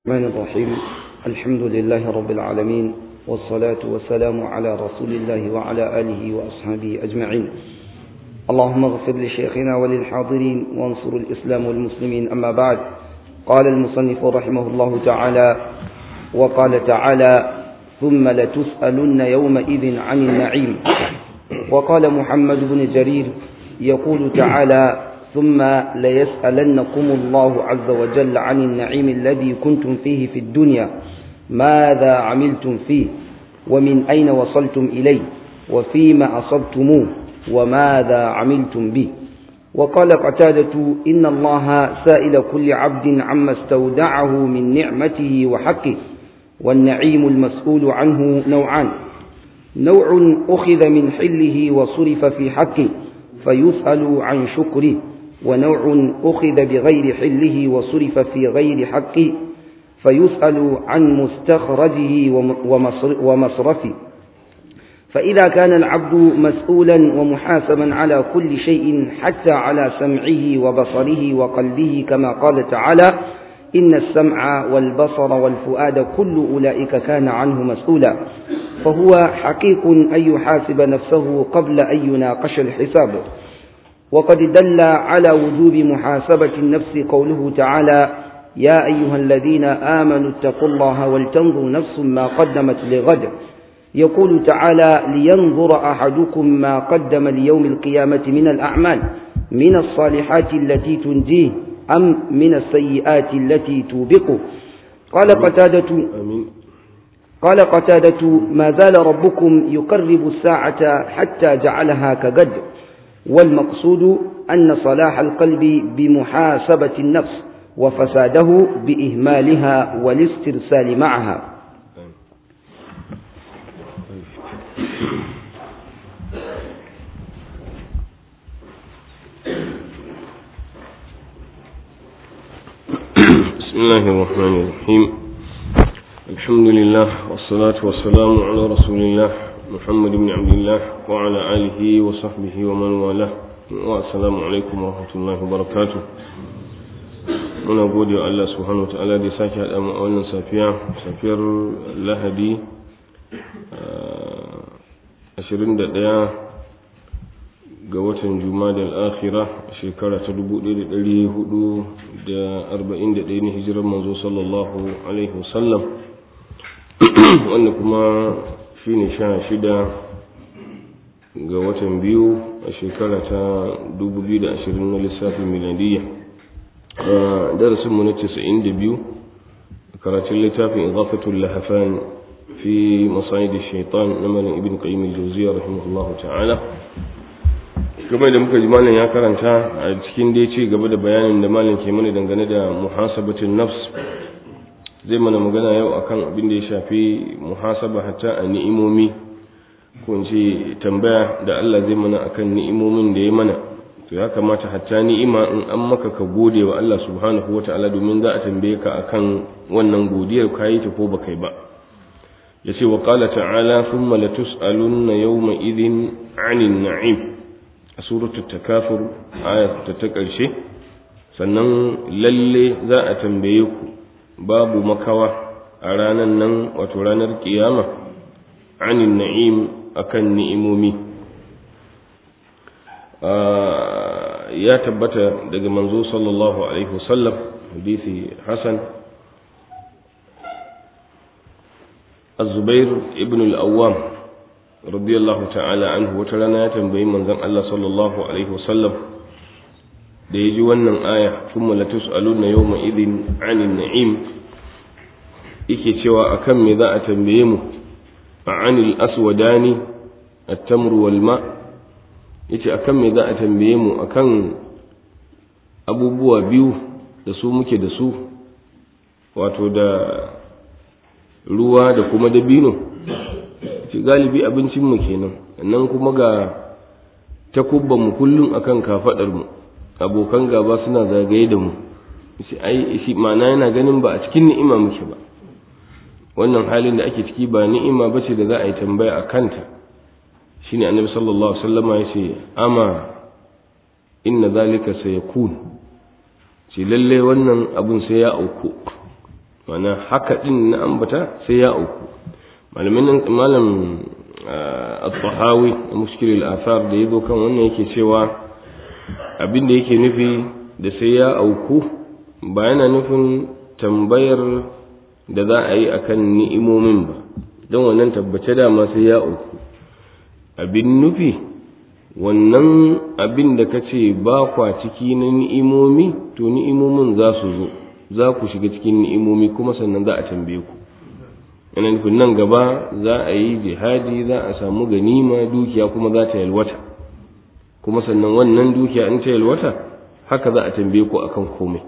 الرحمن الرحيم الحمد لله رب العالمين والصلاة والسلام على رسول الله وعلى آله وأصحابه أجمعين اللهم اغفر لشيخنا وللحاضرين وانصر الإسلام والمسلمين أما بعد قال المصنف رحمه الله تعالى وقال تعالى ثم لتسألن يومئذ عن النعيم وقال محمد بن جرير يقول تعالى ثم ليسألنكم الله عز وجل عن النعيم الذي كنتم فيه في الدنيا ماذا عملتم فيه ومن أين وصلتم إليه وفيما أصبتموه وماذا عملتم به وقال قتادة إن الله سائل كل عبد عما استودعه من نعمته وحقه والنعيم المسؤول عنه نوعان نوع أخذ من حله وصرف في حقه فيسأل عن شكره ونوع أخذ بغير حله وصرف في غير حقه فيسأل عن مستخرجه ومصرفه فإذا كان العبد مسؤولا ومحاسبا على كل شيء حتى على سمعه وبصره وقلبه كما قال تعالى إن السمع والبصر والفؤاد كل أولئك كان عنه مسؤولا فهو حقيق أن يحاسب نفسه قبل أن يناقش الحساب وقد دل على وجوب محاسبة النفس قوله تعالى يا أيها الذين آمنوا اتقوا الله ولتنظر نفس ما قدمت لغد يقول تعالى لينظر أحدكم ما قدم ليوم القيامة من الأعمال من الصالحات التي تنجيه أم من السيئات التي توبقه قال قتادة آمين قال قتادة ما زال ربكم يقرب الساعة حتى جعلها كقد والمقصود أن صلاح القلب بمحاسبة النفس وفساده بإهمالها والاسترسال معها بسم الله الرحمن الرحيم الحمد لله والصلاة والسلام على رسول الله محمد بن عبد الله وعلى آله وصحبه ومن والاه والسلام عليكم ورحمة الله وبركاته muna gode wa Allah subhanahu wa ta'ala da sake haɗa mu a wannan safiya safiyar lahadi 21 ga watan jumada al'akhira shekara ta 1441 ne hijirar manzo sallallahu alaihi wasallam wanda kuma shi ne sha shida ga watan biyu a shekara ta 2020 na lissafin miladiyya darasinmu na 92 karatun littafin izafatul lahafan fi masayid shaitan na malin ibn qayyim al-jawziyya rahimahullahu ta'ala game da muka ji malam ya karanta a cikin dai ce gaba da bayanin da malam ke mana dangane da muhasabatin nafs zai mana magana yau akan abin da ya shafi muhasaba hatta a ni'imomi ko in ce tambaya da Allah zai mana akan ni'imomin da ya mana to ya kamata hatta ni'ima in an maka ka gode wa Allah subhanahu wata'ala domin za a tambaye ka akan wannan godiyar kayi ta ko baka yi ba yace wa qala ta'ala thumma latus'alunna yawma idhin 'anil na'im a suratul takafur aya ta ta ƙarshe sannan lalle za a tambaye ku babu makawa a ranar nan wato ranar kiyama anin na'im akan ni'imomi ya tabbata daga manzo sallallahu alaihi wasallam hadisi hasan الزبير ابن الأوام radiyallahu ta'ala anhu wata rana ya tambayi manzon Allah sallallahu alaihi wasallam da yaji wannan aya thumma latus'aluna yawma idhin 'anil na'im yake cewa akan me za a tambaye mu a 'anil aswadani at-tamr wal ma yace akan me za a tambaye mu akan abubuwa biyu da su muke da su wato da ruwa da kuma dabino ce galibi abincinmu kenan nan kuma ga mu kullum akan mu abokan gaba suna zagaye da mu shi ai shi ma'ana yana ganin ba a cikin ni'ima muke ba wannan halin da ake ciki ba ni'ima bace da za a yi tambaya a kanta shine annabi sallallahu alaihi wasallama ya ce ama inna zalika sayakun ce lalle wannan abun sai ya auku mana haka din na ambata sai ya auku malamin malam at-tahawi mushkil al-athar da yazo kan wannan yake cewa abin da yake nufi da sai ya auku ba yana nufin tambayar da za a yi akan ni'imomin ba don wannan tabbace dama sai ya auku abin nufi wannan abin da ka ce ba kwa ciki na ni'imomi to ni'imomin za su zo za ku shiga cikin ni'imomi kuma sannan za a tambaye ku yana nufin nan gaba za a yi jihadi za a samu ganima dukiya kuma za ta yalwata kuma sannan wannan dukiya in ta yalwata haka za a tambaye ku akan komai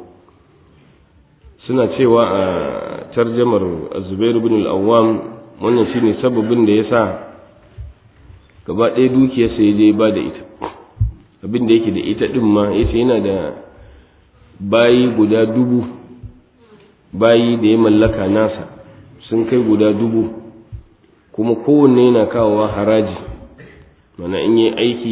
suna cewa a tarjamar zubair bin al-awwam wannan shine sababin da yasa gaba ɗaya dukiyarsa ya je ba da ita abin da yake da ita ɗin ma yace yana da bayi guda dubu bayi da ya mallaka nasa sun kai guda dubu kuma kowanne yana kawowa haraji mana in yi aiki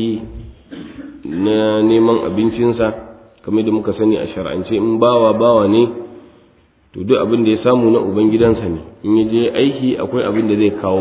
na neman abincinsa kamar da muka sani a shar'ance in bawa bawa ne to duk abin da ya samu na ubangidansa ne in ya je aiki akwai abin da zai kawo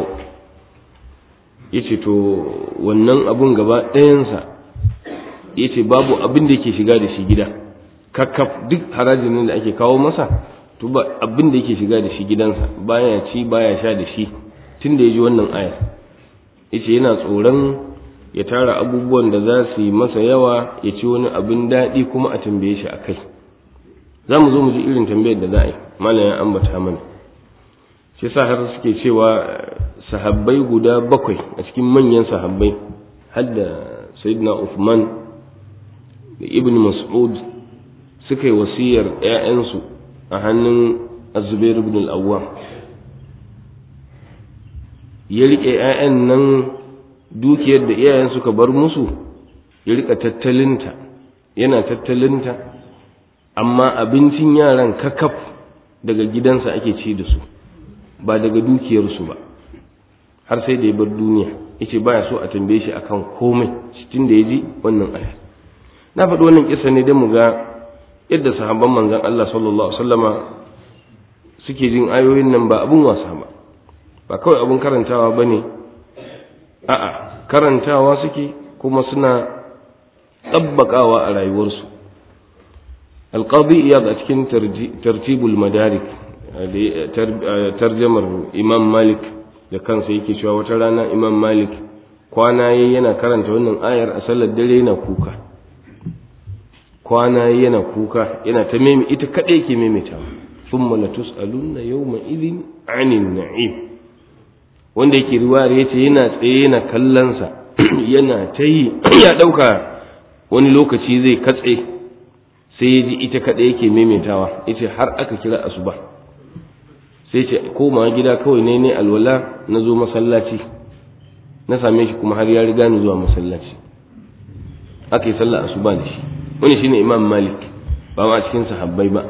ya ce to wannan abun gaba ɗayansa ya ce babu abin da yake shiga da shi gida kakkaf duk harajin nan da ake kawo masa to ba abin da yake shiga da shi gidansa baya ci baya sha da shi tun da ya ji wannan aya ya ce yana tsoron ya tara abubuwan da za su yi masa yawa ya ci wani abin daɗi kuma a tambaye shi a kai za mu zo mu ji irin tambayar da za a yi malam ya ambata mana shi sa har suke cewa sahabbai guda bakwai a cikin manyan sahabbai hadda sayyidina Uthman da ibn Mas'ud suka yi wasiyar ‘ya'yansu a hannun azubair ibn al'awwam ya riƙe ‘ya'yan nan dukiyar da iyayen suka bar musu ya riƙa tattalinta yana tattalinta amma abincin yaran kakaf daga gidansa ake ci da su ba daga dukiyarsu ba har sai da ya bar duniya yace baya so a tambaye shi akan komai cikin da ya ji wannan aya na faɗi wannan kisa ne don mu ga yadda sahabban manzon Allah sallallahu alaihi wasallama suke jin ayoyin nan ba abun wasa ba ba kawai abun karantawa bane a'a karantawa suke kuma suna tabbakawa a rayuwarsu alqadi iyad a cikin tartibul madarik tarjamar imam malik da kansa yake cewa wata rana imam malik kwana yayi yana karanta wannan ayar a sallar dare yana kuka kwana yayi yana kuka yana ta meme ita kadai yake memeta thumma la tusaluna yawma idhin anin na'im wanda yake riwayar yace yana tsaye yana kallon sa yana ta yi ya dauka wani lokaci zai katse sai ya ji ita kadai yake memetawa yace har aka kira asuba sai ce koma gida kawai ne ne alwala na zo masallaci na same shi kuma har ya riga ni zuwa masallaci aka yi sallah asuba da shi wani shine imam malik ba ma cikin sahabbai ba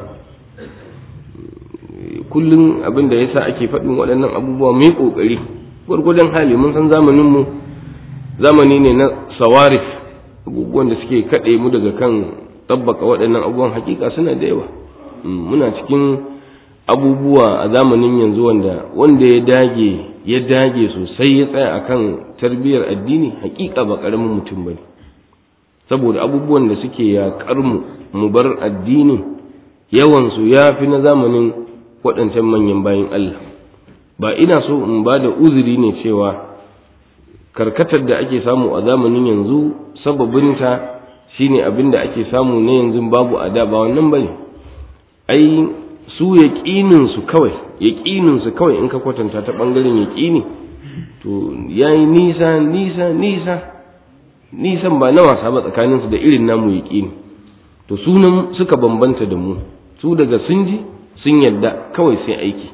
kullum abin da yasa ake faɗin waɗannan abubuwa mai ƙoƙari gwargwadon hali mun san zamanin mu zamani ne na sawarif abubuwan da suke kaɗe mu daga kan tabbaka waɗannan abubuwan hakika suna da yawa muna cikin abubuwa a zamanin yanzu wanda wanda ya dage ya dage sosai ya tsaya akan tarbiyyar addini hakika ba karamin mutum bane saboda abubuwan da suke yaƙar mu mu bar addini yawan su yafi na zamanin waɗancan manyan bayin Allah ba ina so in ba da uzuri ne cewa karkatar da ake samu a zamanin yanzu sababinta shine abin da ake samu na yanzu babu a da ba wannan bane ai su yaƙininsu kawai yaƙininsu kawai in ka kwatanta ta ɓangaren yaƙini to ya yi nisa nisa nisa nisan ba na wasa ba tsakaninsu da irin namu yaƙini to sunan suka bambanta da mu su daga sun ji sun yadda kawai sai aiki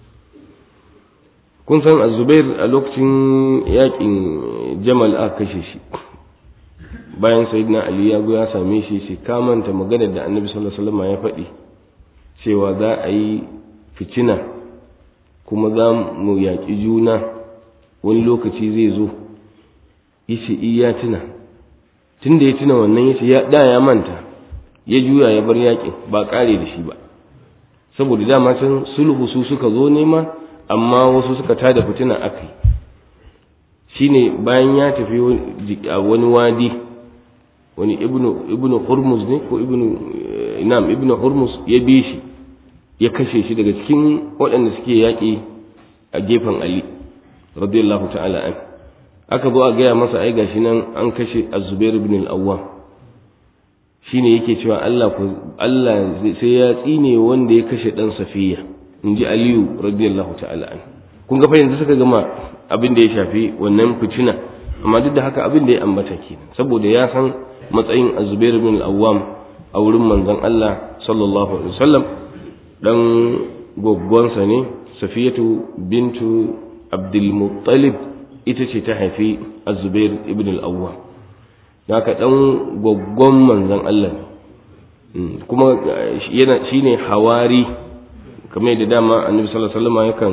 kun san azubair a lokacin yaƙin jamal a kashe shi bayan sayyidina ali ya go ya same shi shi kamanta maganar da annabi sallallahu alaihi wasallam ya faɗi cewa za a yi fitina kuma za mu yaƙi juna wani lokaci zai zo yace iya tuna tun da ya tuna wannan yace ya da ya manta ya juya ya bar yaƙin ba ƙare da shi ba saboda dama can sulhu su suka zo nema amma wasu suka tada fitina akai shine bayan ya tafi a wani wadi wani ibnu ibnu hurmuz ne ko ibnu nam ibnu hurmuz ya bi shi ya kashe shi daga cikin waɗanda suke yaƙi a gefen ali radiyallahu ta'ala an aka zo a gaya masa ai gashi nan an kashe az-zubair ibn al-awwam shine yake cewa Allah ku Allah sai ya tsine wanda ya kashe dan safiya inji aliyu radiyallahu ta'ala an kun ga fa yanzu suka gama abin da ya shafi wannan fitina amma duk da haka abin da ya ambata kenan saboda ya san matsayin az-zubair ibn al-awwam a wurin manzon Allah sallallahu alaihi wasallam dan goggonsa ne safiyatu bintu abdul muttalib ita ce ta haifi az-zubair ibn al-awwam haka dan goggon manzon Allah ne kuma yana shine hawari kamar da dama annabi sallallahu alaihi wasallam yakan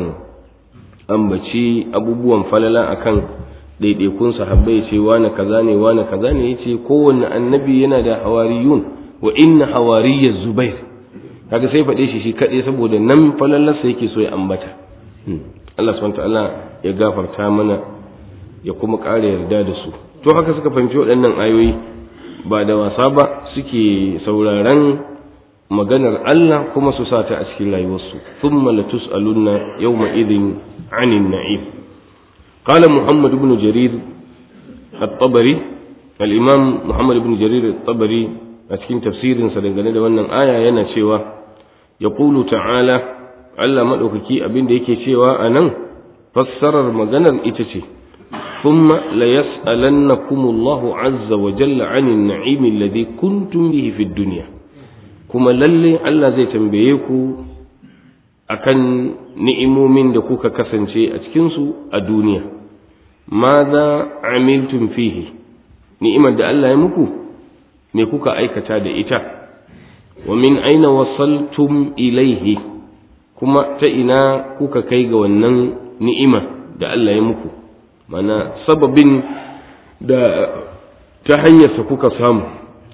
ambaci abubuwan falala akan ɗaiɗaikun sahabbai ce wani kaza ne wani kaza ne yace kowanne annabi yana da hawariyun wa inna hawariyya zubair kaga sai faɗe shi shi kaɗai saboda nan falalarsa yake so ya ambata Allah subhanahu ta'ala ya gafarta mana ya kuma ƙara yarda da su to haka suka fahimci waɗannan ayoyi ba da wasa ba suke sauraron maganar Allah kuma su sa ta a cikin rayuwarsu thumma latus'alunna yawma idhin 'anil na'im قال محمد بن جرير الطبري الإمام محمد بن جرير الطبري أتكين تفسير سدنغني da wannan aya yana cewa yaqulu ta'ala Allah madaukaki abin da yake cewa anan fassarar maganar ita ce thumma la yas'alannakumullahu azza wa jalla 'anil na'im alladhi kuntum bihi fid dunya kuma lalle Allah zai tambaye ku akan ni'imomin da kuka kasance a cikinsu a duniya maza amiltum fihi ni'imar da Allah ya muku me kuka aikata da ita wa min aina wasaltum ilaihi kuma ta ina kuka kai ga wannan ni'ima da Allah ya muku mana sababin da ta hanyarsa kuka samu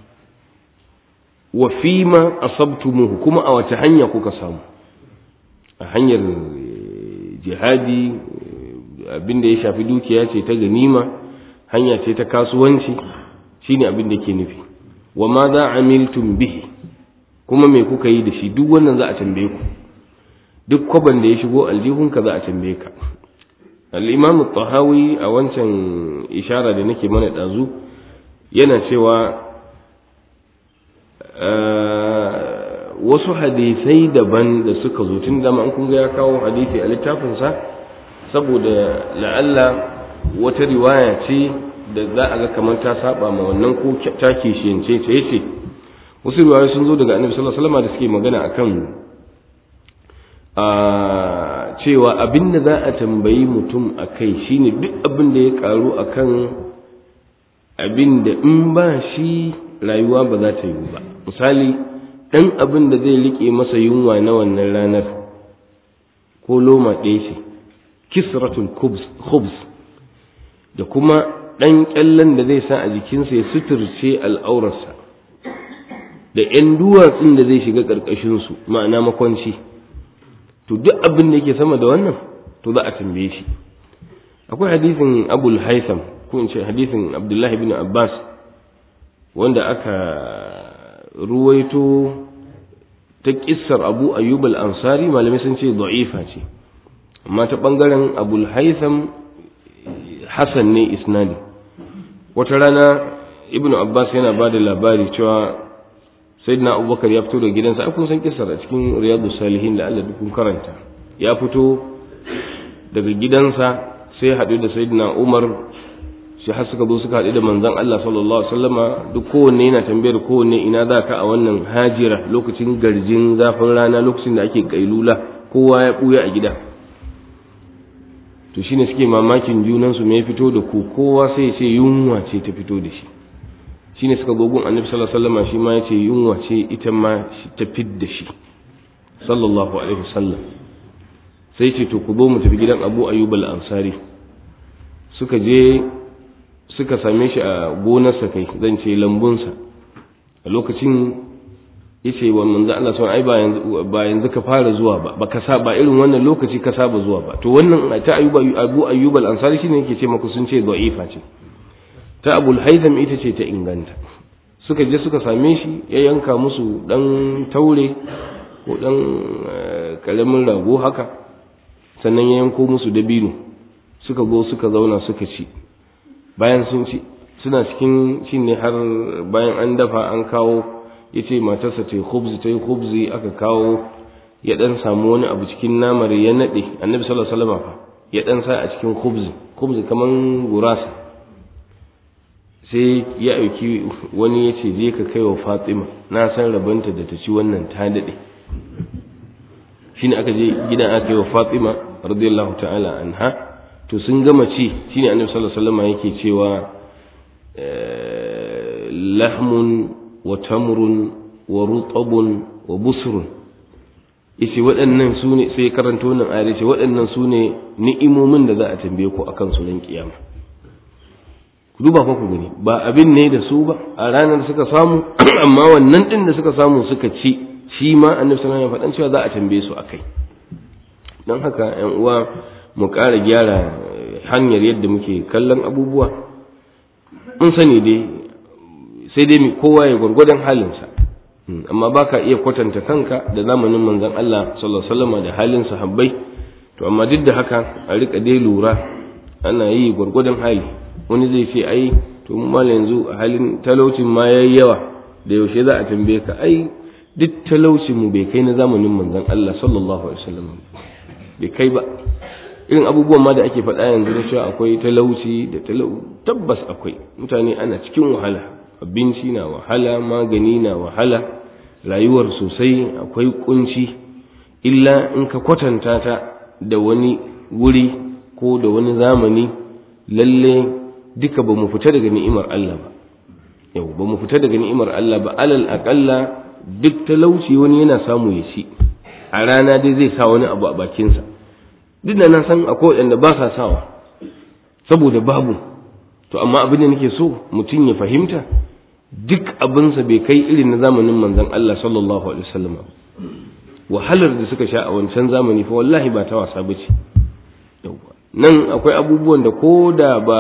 wa fima asabtumuhu kuma a wace hanya kuka samu a hanyar jihadi abin da ya shafi dukiya ce ta ganima hanya ce ta kasuwanci shine abin da ke nufi wa ma za amiltum bihi kuma me kuka yi da shi duk wannan za a tambaye ku duk kwaban da ya shigo aljihunka za a tambaye ka al-imam tahawi a wancan ishara da nake mana dazu yana cewa wasu hadisai daban da suka zo tun dama an kun ga ya kawo hadisi a littafinsa saboda la'alla wata riwaya ce da za a ga kamar ta saba ma wannan ko ta kishiyance ta yace wasu riwayoyi sun zo daga annabi sallallahu alaihi wasallam da suke magana akan a cewa abin da za a tambayi mutum a kai shine duk abin da ya karu akan abin da in ba shi rayuwa ba za ta yi ba misali ɗan abin da zai riƙe masa yunwa na wannan ranar ko loma ɗaya ce kisratul khubs da kuma ɗan ƙyallen da zai sa a jikinsa ya suturce al'aurarsa da ‘yan duwatsun da zai shiga ƙarƙashinsu ma'ana makwanci to duk abin da yake sama da wannan to za a tambaye shi akwai hadisin abul haitham ko in ce hadisin abdullahi bin abbas wanda aka ruwaito ta kissar abu ayyub al-ansari malamai sun ce da'ifa ce amma ta bangaren abul haitham hasan ne isnadi wata rana ibnu abbas yana ba da labari cewa sayyidina abubakar ya fito da gidansa ai kun san kissar a cikin riyadu salihin da Allah dukun karanta ya fito daga gidansa sai haɗu da sayyidina umar shi har suka zo suka haɗu da manzon Allah sallallahu alaihi wasallama duk kowanne yana tambayar kowanne ina za ka a wannan hajira lokacin garjin zafin rana lokacin da ake kailula kowa ya ɓuya a gida to shine suke mamakin junansu me ya fito da ku kowa sai ya ce yunwa ce ta fito da shi shine suka zo gun annabi sallallahu alaihi wasallama shi ma ya ce yunwa ce ita ma ta fid da shi sallallahu alaihi wasallam sai ce to ku zo mu tafi gidan Abu Ayyub al-Ansari suka je suka same shi a gonarsa kai zan ce lambunsa a lokacin yace wa manzo Allah sun ai ba yanzu ba yanzu ka fara zuwa ba ba ka saba irin wannan lokaci ka saba zuwa ba to wannan ta ayyuba abu ayyub al-ansari shine yake ce maku sun ce da'ifa ce ta abul haitham ita ce ta inganta suka je suka same shi ya yanka musu dan taure ko dan karamin rago haka sannan ya yanko musu dabino suka go suka zauna suka ci bayan sun ci suna cikin cin ne har bayan an dafa an kawo ya ce matarsa ta yi khubzi ta yi khubzi aka kawo ya dan samu wani abu cikin namar ya naɗe annabi sallallahu alaihi wasallam ya dan sa a cikin khubzi khubzi kaman gurasa sai ya auki wani ya ce je ka kai wa fatima na san rabanta da ta ci wannan ta daɗe shine aka je gidan aka yi wa fatima radiyallahu ta'ala anha to sun gama ci shine annabi sallallahu alaihi wasallam yake cewa lahmun wa tamrun wa rutabun wa busrun yace waɗannan su ne sai karanto wannan ayar yace waɗannan su ne ni'imomin da za a tambaye ku akan su ran kiyama ku duba fa ku gani ba abin ne da su ba a ranar suka samu amma wannan din da suka samu suka ci shi ma annabi sallallahu alaihi wasallam ya faɗan cewa za a tambaye su akai don haka ƴan uwa mu ƙara gyara hanyar yadda muke kallon abubuwa mun sani dai sai dai kowa ya gwargwadon halinsa amma ba ka iya kwatanta kanka da zamanin manzon Allah sallallahu alaihi wasallam da halin sahabbai to amma duk da haka a rika dai lura ana yi gwargwadon hali wani zai ce ai to mu mal yanzu a halin talaucin ma yayi yawa da yaushe za a tambaye ka ai duk talaucin mu bai kai na zamanin manzon Allah sallallahu alaihi wasallam bai kai ba irin abubuwan ma da ake faɗa yanzu na cewa akwai talauci da talau tabbas akwai mutane ana cikin wahala abinci na wahala magani na wahala rayuwar sosai akwai kunci illa in ka kwatanta ta da wani wuri ko da wani zamani lalle duka ba mu fita daga ni'imar Allah ba yau ba mu fita daga ni'imar Allah ba alal aƙalla duk talauci wani yana samu ya ci a rana dai zai sa wani abu a bakinsa duk da na san akwai waɗanda ba sa sawa saboda babu to amma abin da nake so mutum ya fahimta duk abinsa bai kai irin na zamanin manzon Allah sallallahu alaihi wasallam wahalar da suka sha a wancan zamani fa wallahi ba ta wasa bace nan akwai abubuwan da ko da ba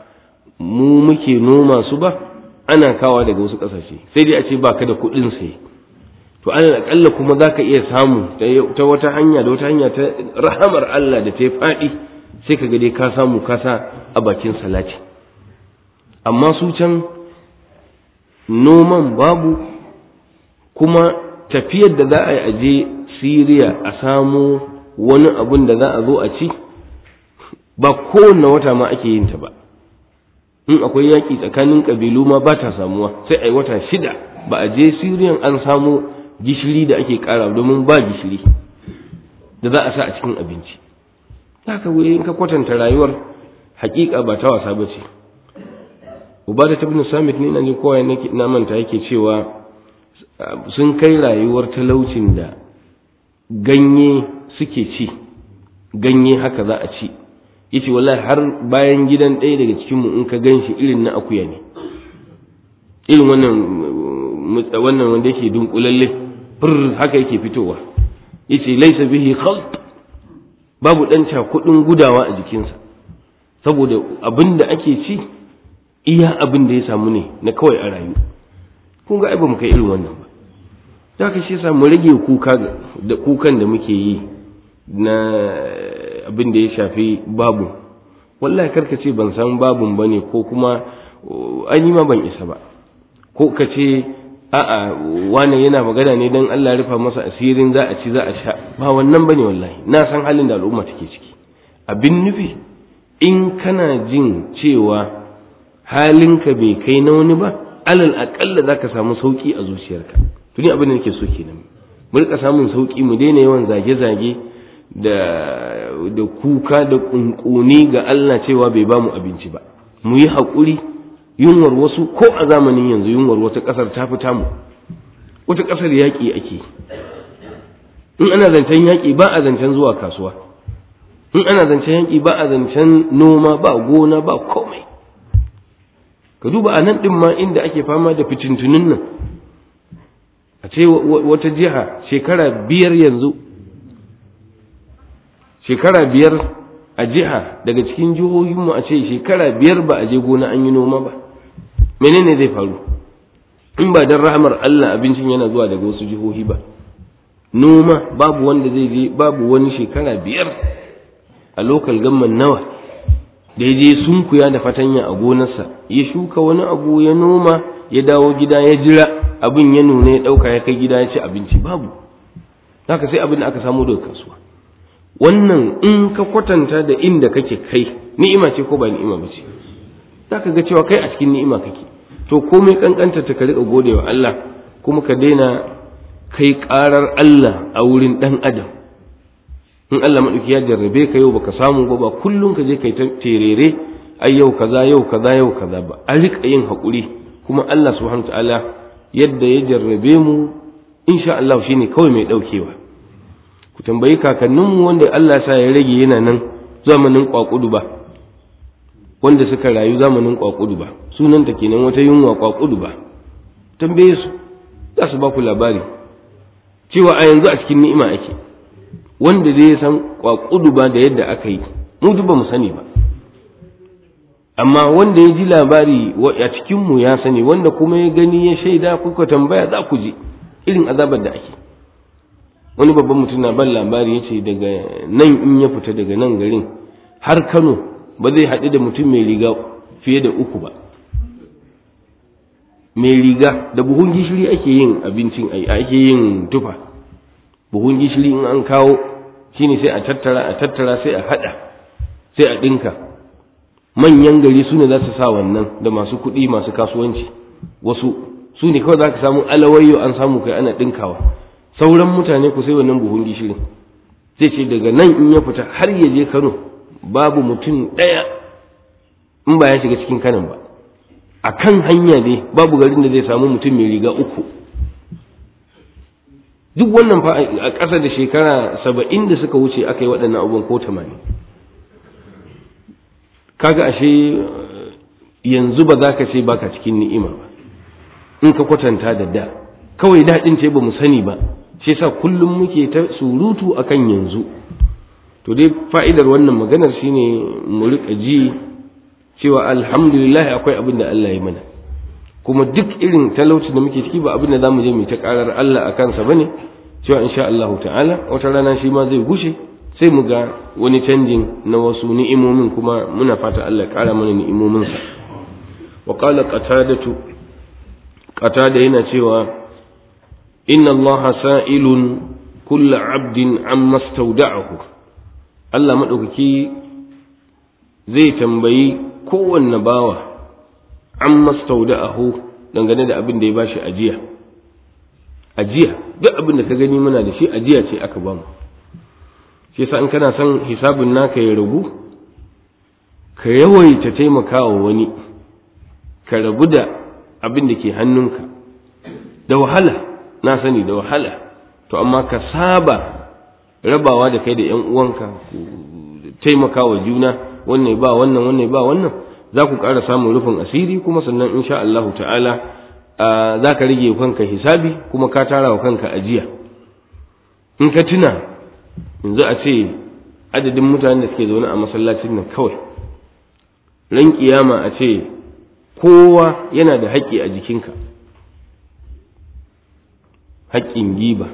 mu muke noma su ba ana kawa daga wasu ƙasashe sai dai a ce ba ka da kuɗin sai to alal akalla kuma za ka iya samu ta wata hanya da wata hanya ta rahamar Allah da ta yi faɗi sai ka ga dai ka samu kasa a bakin salati amma su can noman babu kuma tafiyar da za a yi aje siriya a samu wani abun da za a zo a ci ba kowane wata ma ake yin ta ba in akwai yaƙi tsakanin ƙabilu ma ba ta samuwa sai a yi wata shida ba a je siriyan an samu gishiri da ake ƙara domin ba gishiri da za a sa a cikin abinci za ka in ka kwatanta rayuwar hakika ba ta wasa ba ce ubada ta bin samit ne na ji kowa na manta yake cewa sun kai rayuwar talaucin da ganye suke ci ganye haka za a ci yace wallahi har bayan gidan ɗaya daga cikin mu in ka ganshi irin na akuya ne irin wannan wannan wanda yake dunkulalle fur haka yake fitowa yace laysa bihi khalt babu dan cakudin gudawa a jikinsa saboda abin da ake ci iya abin da ya samu ne na kawai a rayu kun ga ai ba mu kai irin wannan ba da ka shi yasa mu rage kuka da kukan da muke yi na abin da ya shafi babu wallahi karka ce ban san babun bane ko kuma an ma ban isa ba ko ka ce a'a wane yana magana ne don Allah rufa masa asirin za a ci za a sha ba wannan bane wallahi na san halin da al'umma take ciki abin nufi in kana jin cewa halinka bai kai na wani ba alal aƙalla za ka samu sauƙi a zuciyarka tuni abin da nake so kenan mu rika samun sauƙi mu daina yawan zage-zage da da kuka da kunkuni ga Allah cewa bai ba mu abinci ba mu yi haƙuri yunwar wasu ko a zamanin yanzu yunwar wata ƙasar ta fita mu wata ƙasar yaƙi ake in ana zancen yaƙi ba a zancen zuwa kasuwa in ana zancen yaƙi ba a zancen noma ba gona ba komai ka duba a nan ɗin ma inda ake fama da fitintunin nan a ce wata jiha shekara biyar yanzu shekara biyar a jiha daga cikin jihohinmu a ce shekara biyar ba a je gona an yi noma ba menene zai faru in ba don rahamar Allah abincin yana zuwa daga wasu jihohi ba noma babu wanda zai je babu wani shekara biyar a lokal gamman nawa da ya je sunkuya da fatanya a gonarsa ya shuka wani abu ya noma ya dawo gida ya jira abin ya nuna ya ɗauka ya kai gida ya ci abinci babu haka sai abin da aka samu daga kasuwa wannan in ka kwatanta da inda kake kai ni'ima ce ko ba ni'ima ba ce zaka ga cewa kai a cikin ni'ima kake to komai kankanta ta ka riƙa gode wa Allah kuma ka daina kai ƙarar Allah a wurin ɗan adam in Allah maɗauki ya jarrabe ka yau baka samu ba ba kullum ka je kai ta terere ai yau kaza yau kaza yau kaza ba a riƙa yin haƙuri kuma Allah subhanahu ta'ala yadda ya jarrabe mu insha Allah shine kawai mai ɗaukewa ku tambayi kakanninmu wanda Allah sa ya rage yana nan zamanin kwakudu ba wanda suka rayu zamanin kwakudu ba sunanta kenan wata yunwa kwakudu ba tambaye su za su ba ku labari cewa a yanzu a cikin ni'ima ake wanda zai san kwakudu ba da yadda aka yi mu duk ba mu sani ba amma wanda ya ji labari a cikin mu ya sani wanda kuma ya gani ya shaida kuka tambaya za ku ji irin azabar da ake wani babban mutum na ban labari ya ce daga nan in ya fita daga nan garin har kano ba zai haɗu da mutum mai riga fiye da uku ba mai riga da buhun gishiri ake yin abincin ake yin tufa buhun gishiri in an kawo shine sai a tattara a tattara sai a hada sai a dinka manyan gari su ne za su sa wannan da masu kuɗi masu kasuwanci wasu su ne kawai za ka samu alawayyo an samu kai ana dinkawa sauran mutane ku sai wannan buhun gishirin zai ce daga nan in ya fita har ya je kano babu mutum ɗaya in ba ya shiga cikin kanan ba a kan hanya ne babu garin da zai samu mutum mai riga uku duk wannan fa a ƙasa da shekara saba'in da suka wuce aka yi waɗannan abubuwan ko tamanin kaga ashe yanzu ba za ka ce baka cikin ni'ima ba in ka kwatanta da da kawai daɗin ce ba mu sani ba shi sa kullum muke ta surutu akan yanzu to dai fa'idar wannan maganar shine mu riƙa ji cewa alhamdulillah akwai abin da Allah ya mana kuma duk irin talauci da muke ciki ba abin da zamu je mu ta karar Allah a kansa bane cewa insha Allah ta'ala wata rana shi ma zai gushe sai mu ga wani canjin na wasu ni'imomin kuma muna fata Allah ya kara mana ni'imomin sa wa qala qatadatu qatada yana cewa inna Allah sa'ilun kullu 'abdin amma stawda'ahu Allah madaukaki zai tambayi kowanne bawa an mastauda'ahu dangane da abin da ya bashi ajiya ajiya duk abin da ka gani muna da shi ajiya ce aka bamu shi yasa in kana son hisabin naka ya ragu ka yawaita taimakawa wani ka rabu da abin da ke hannunka da wahala na sani da wahala to amma ka saba rabawa da kai da yan uwanka taimakawa juna wannan ba wannan wannan ba wannan za ku ƙara samun rufin asiri kuma sannan insha Allah ta'ala za ka rage kanka hisabi kuma ka tara wa kanka ajiya in ka tuna yanzu a ce adadin mutanen da suke zaune a masallacin nan kawai ran kiyama a ce kowa yana da haƙƙi a jikinka haƙƙin giba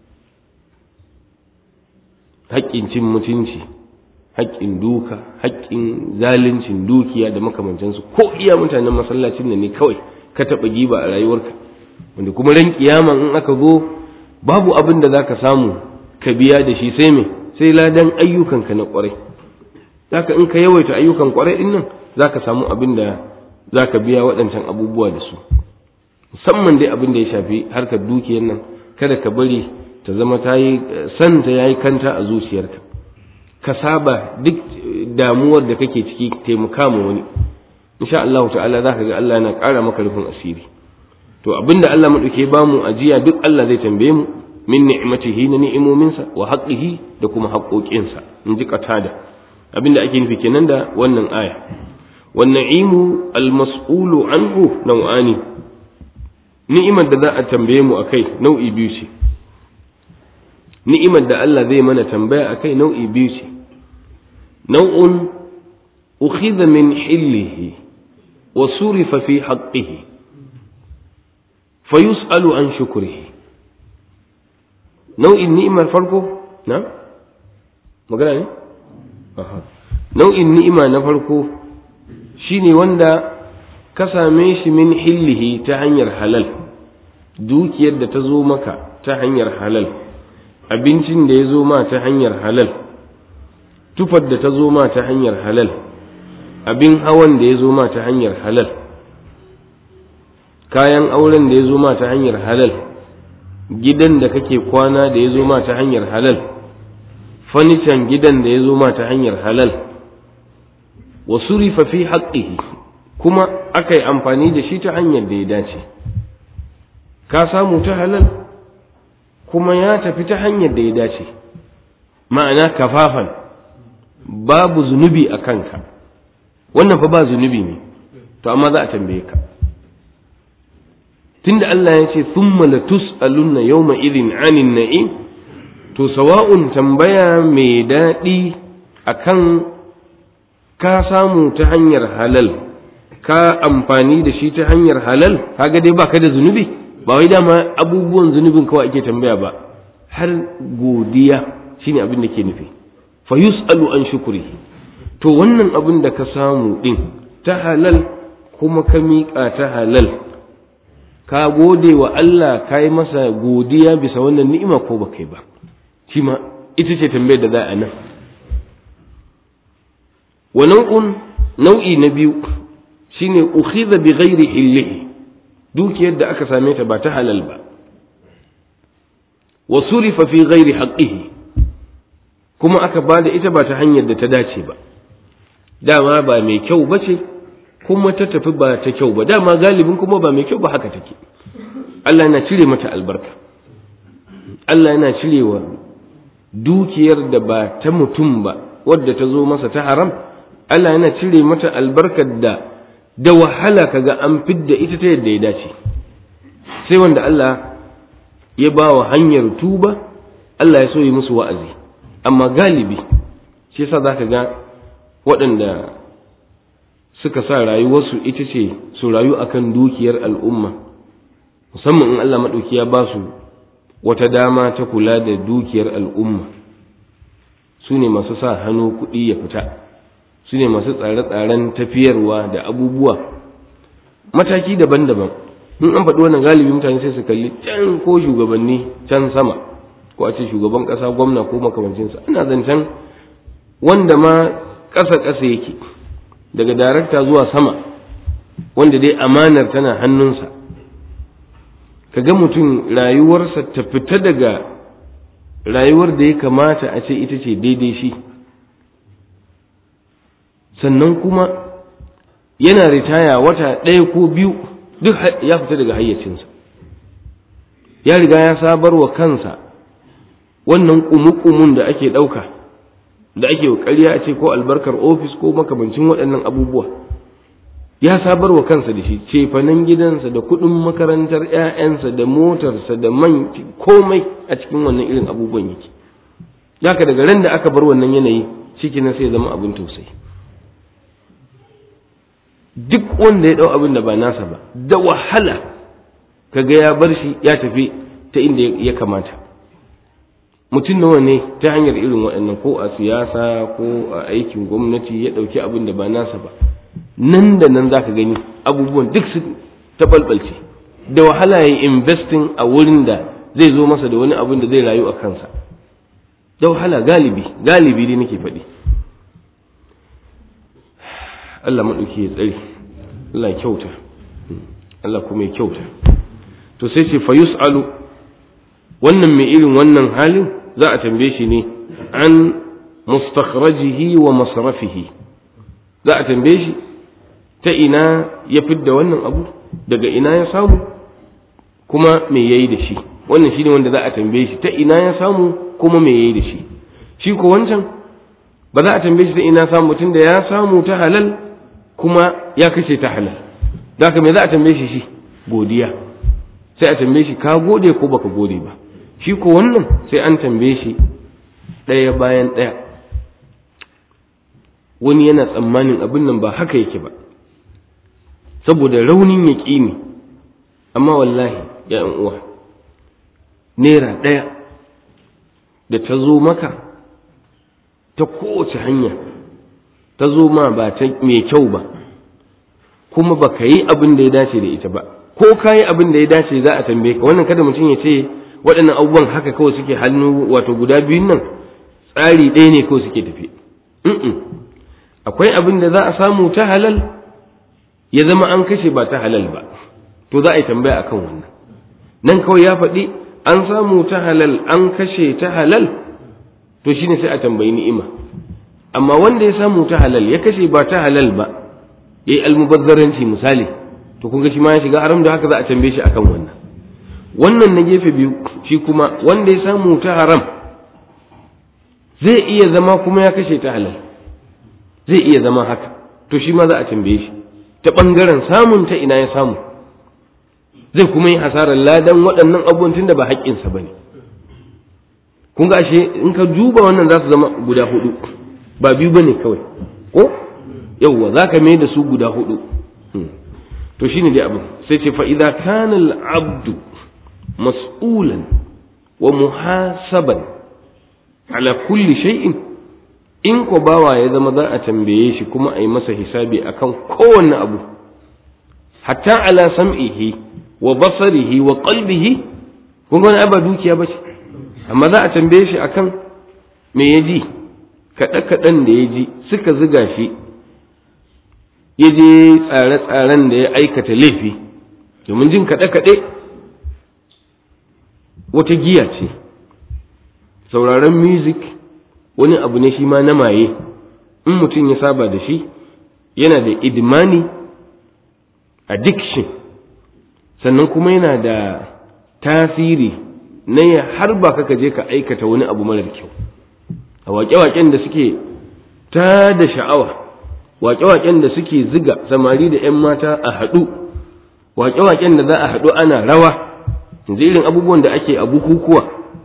haƙƙin cin mutunci haƙƙin duka haƙƙin zaluncin dukiya da makamantansu ko iya mutanen masallacin nan ne kawai ka taɓa giba a rayuwarka wanda kuma ran kiyama in aka zo babu abin da zaka samu ka biya da shi sai me sai ladan ayyukanka na ƙwarai zaka in ka yawaita ayyukan ƙwarai din nan zaka samu abin da zaka biya waɗancan abubuwa da su musamman dai abin da ya shafi harkar dukiyar nan kada ka bari ta zama ta yi santa ya yi kanta a zuciyarka ka saba duk damuwar da kake ciki taimaka ma wani insha Allah ta'ala zaka ga Allah yana ƙara maka rufin asiri to abinda Allah madauke ba mu ajiya duk Allah zai tambaye mu min ni'matihi na ni'imominsa wa haqqihi da kuma haƙoƙinsa in ji qatada abinda ake nufi kenan da wannan aya wan na'imu al mas'ulu anhu naw'ani ni'imar da za a tambaye mu akai nau'i biyu ce ni'imar da Allah zai mana tambaya akai nau'i biyu ce nau'un ukhidha min hillihi wa surifa fi haqqihi fa yus'alu an shukrihi nau'in ni'imar farko na magana ne aha nau'in ni'ima na farko shine wanda ka same shi min hillihi ta hanyar halal dukiyar da ta zo maka ta hanyar halal abincin da ya zo ma ta hanyar halal tufar da ta zo ma ta hanyar halal abin hawan da ya zo ma ta hanyar halal kayan auren da ya zo ma ta hanyar halal gidan da kake kwana da ya zo ma ta hanyar halal fanican gidan da ya zo ma ta hanyar halal wa surifa fi haqqihi kuma aka yi amfani da shi ta hanyar da ya dace ka samu ta halal kuma ya tafi ta hanyar da ya dace ma'ana kafafan babu zunubi a kanka wannan fa ba zunubi ne to amma za a tambaye ka tunda Allah ya ce thumma latus'alunna yawma idhin 'anil na'im to sawa'un tambaya mai daɗi akan ka samu ta hanyar halal ka amfani da shi ta hanyar halal kaga dai baka da zunubi ba wai dama abubuwan zunubin kawai ake tambaya ba har godiya shine abin da ke nufi fa yus'alu an shukrihi to wannan abin da ka samu din ta halal kuma ka miƙa ta halal ka gode wa Allah ka yi masa godiya bisa wannan ni'ima ko ba kai ba shi ma ita ce tambayar da za a nan wa nau'un nau'i na biyu shine ukhidha bi ghairi hillihi dukiyar da aka same ta ba ta halal ba wa surifa fi ghairi haqqihi kuma aka bada ita ba ta hanyar da ta dace ba dama ba mai kyau ba ce kuma ta tafi ba ta kyau ba dama galibin kuma ba mai kyau ba haka take Allah yana cire mata albarka Allah yana cirewa dukiyar da ba ta mutum ba wadda ta zo masa ta haram Allah yana cire mata albarkar da da wahala kaga an fidda ita ta yadda ya dace sai wanda Allah ya ba wa hanyar tuba Allah ya so yi musu wa'azi amma galibi shi yasa zaka ga waɗanda suka sa rayuwarsu ita ce su rayu akan dukiyar al'umma musamman in Allah maɗauki ya ba su wata dama ta kula da dukiyar al'umma su ne masu sa hannu kuɗi ya fita su ne masu tsare-tsaren tafiyarwa da abubuwa mataki daban-daban in an faɗi wannan galibi mutane sai su kalli can ko shugabanni can sama ko a ce shugaban ƙasa gwamna ko makamancinsa ana zancen wanda ma ƙasa-ƙasa yake daga darakta zuwa sama wanda dai amanar tana hannunsa ka ga mutum rayuwarsa ta fita daga rayuwar da ya kamata a ce ita ce daidai shi sannan kuma yana ritaya wata ɗaya ko biyu duk ya fita daga hayyacinsa ya riga ya sabar wa kansa wannan ƙumuƙumun da ake ɗauka da ake ƙarya a ce ko albarkar ofis ko makamancin waɗannan abubuwa ya sabar wa kansa da shi cefanen gidansa da kuɗin makarantar 'ya'yansa da motarsa da man komai a cikin wannan irin abubuwan yake ka daga ran da aka bar wannan yanayi ciki na sai zama abin tausayi duk wanda ya ɗau abin da ba nasa ba da wahala kaga ya bar shi ya tafi ta inda ya kamata mutum nawa ne ta hanyar irin waɗannan ko a siyasa ko a aikin gwamnati ya ɗauki abin da ba nasa ba nan da nan za ka gani abubuwan duk su taɓalɓalce da wahala ya yi investing a wurin da zai zo masa da wani abin da zai rayu a kansa da wahala galibi galibi dai nake faɗi Allah maɗauki ya tsari Allah kyauta Allah kuma ya kyauta to sai ce fa yus'alu wannan mai irin wannan halin za a tambaye shi ne an mustakhrajihi wa masrafihi za a tambaye shi ta ina ya fidda wannan abu daga ina ya samu kuma me yayi da shi wannan shine wanda za a tambaye shi ta ina ya samu kuma me yayi da shi shi ko wancan ba za a tambaye shi ta ina samu tun da ya samu ta halal kuma ya kashe ta halal da me za a tambaye shi shi godiya sai a tambaye shi ka gode ko baka gode ba shi ko wannan sai an tambaye shi ɗaya bayan ɗaya wani yana tsammanin abin nan ba haka yake ba saboda raunin yaƙini amma wallahi ya uwa naira ɗaya da ta zo maka ta kowace hanya ta zo ma ba ta mai kyau ba kuma ba ka yi abin da ya dace da ita ba ko ka yi abin da ya dace za a tambaye ka wannan kada mutum ya ce waɗannan abubuwan haka kawai suke hannu wato guda biyun nan tsari ɗaya ne kawai suke tafi akwai abin da za a samu ta halal ya zama an kashe ba ta halal ba to za a yi tambaya akan wannan nan kawai ya faɗi an samu ta halal an kashe ta halal to shine sai a tambayi ni'ima amma wanda ya samu ta halal ya kashe ba ta halal ba yayi almubazzaranci misali to kun ga shi ma ya shiga haram da haka za a tambaye shi akan wannan wannan na gefe biyu shi kuma wanda ya samu ta haram zai iya zama kuma ya kashe ta halal zai iya zama haka to shi ma za a tambaye shi ta ɓangaren samun ta ina ya samu zai kuma yi hasarar ladan waɗannan abubuwan tunda ba haƙƙinsa ba ne kun ga ashe in ka duba wannan za su zama guda hudu ba biyu ba ne kawai ko yauwa za ka mai da su guda hudu to shine dai abin sai ce fa'iza kana abdu mas'ulan wa muhasaban ala kulli shay'in in ko bawa ya zama za a tambaye shi kuma a yi masa hisabi akan kowanne abu hatta ala sam'ihi wa basarihi wa qalbihi kun ga wani ba dukiya ba ce amma za a tambaye shi akan me ya ji kaɗe-kaɗen da ya ji suka ziga shi ya je tsare-tsaren da ya aikata laifi domin jin kaɗe-kaɗe wata giya ce sauraron music wani abu ne shi ma na maye in mutum ya saba da shi yana da idmani addiction sannan kuma yana da tasiri na ya har ba ka je ka aikata wani abu marar kyau a waƙe-waƙen da suke ta da sha'awa waƙe-waƙen da suke ziga samari da 'yan mata a haɗu waƙe-waƙen da za a haɗu ana rawa irin abubuwan da ake a bukukuwa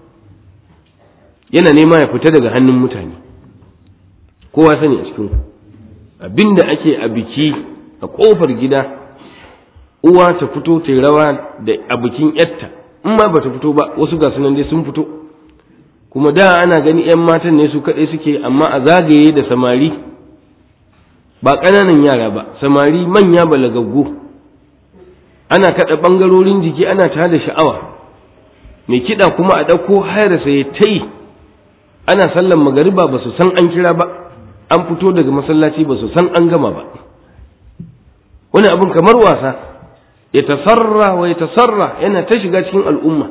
yana nema ya fita daga hannun mutane kowa sani a cikin abinda ake a biki a ƙofar gida uwa ta fito ta rawa da a bikin yatta in ma bata fito ba wasu ga sunan dai sun fito kuma da ana gani 'yan matan ne su kaɗai suke amma a zagaye da samari ba ƙananan yara ba samari manya balagaggu ana kaɗa ɓangarorin jiki ana ta da sha'awa mai kiɗa kuma a ɗauko hayar sai ta yi ana sallan magariba ba su san an kira ba an fito daga masallaci ba su san an gama ba wani abin kamar wasa ya tasarra wa ya tasarra yana ta shiga cikin al'umma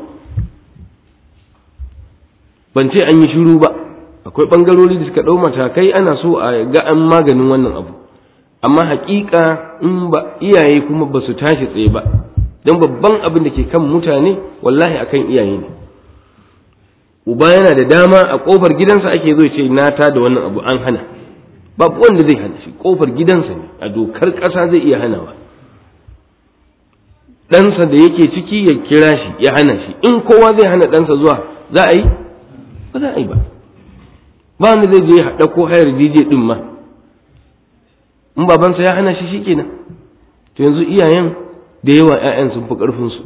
ban ce an yi shiru ba akwai ɓangarori da suka ɗau matakai ana so a ga an maganin wannan abu amma haƙiƙa in ba iyaye kuma ba su tashi tsaye ba don babban abin da ke kan mutane wallahi akan iyaye ne uba yana da dama a ƙofar gidansa ake zo ce na ta da wannan abu an hana babu wanda zai hana shi ƙofar gidansa ne a dokar ƙasa zai iya hanawa ɗansa da yake ciki ya kira shi ya hana shi in kowa zai hana ɗansa zuwa za a yi ba za a yi ba ba wanda zai je ya ɗauko hayar DJ ɗin ma in babansa ya hana shi shikenan to yanzu iyayen da yawa 'ya'yan sun fi ƙarfinsu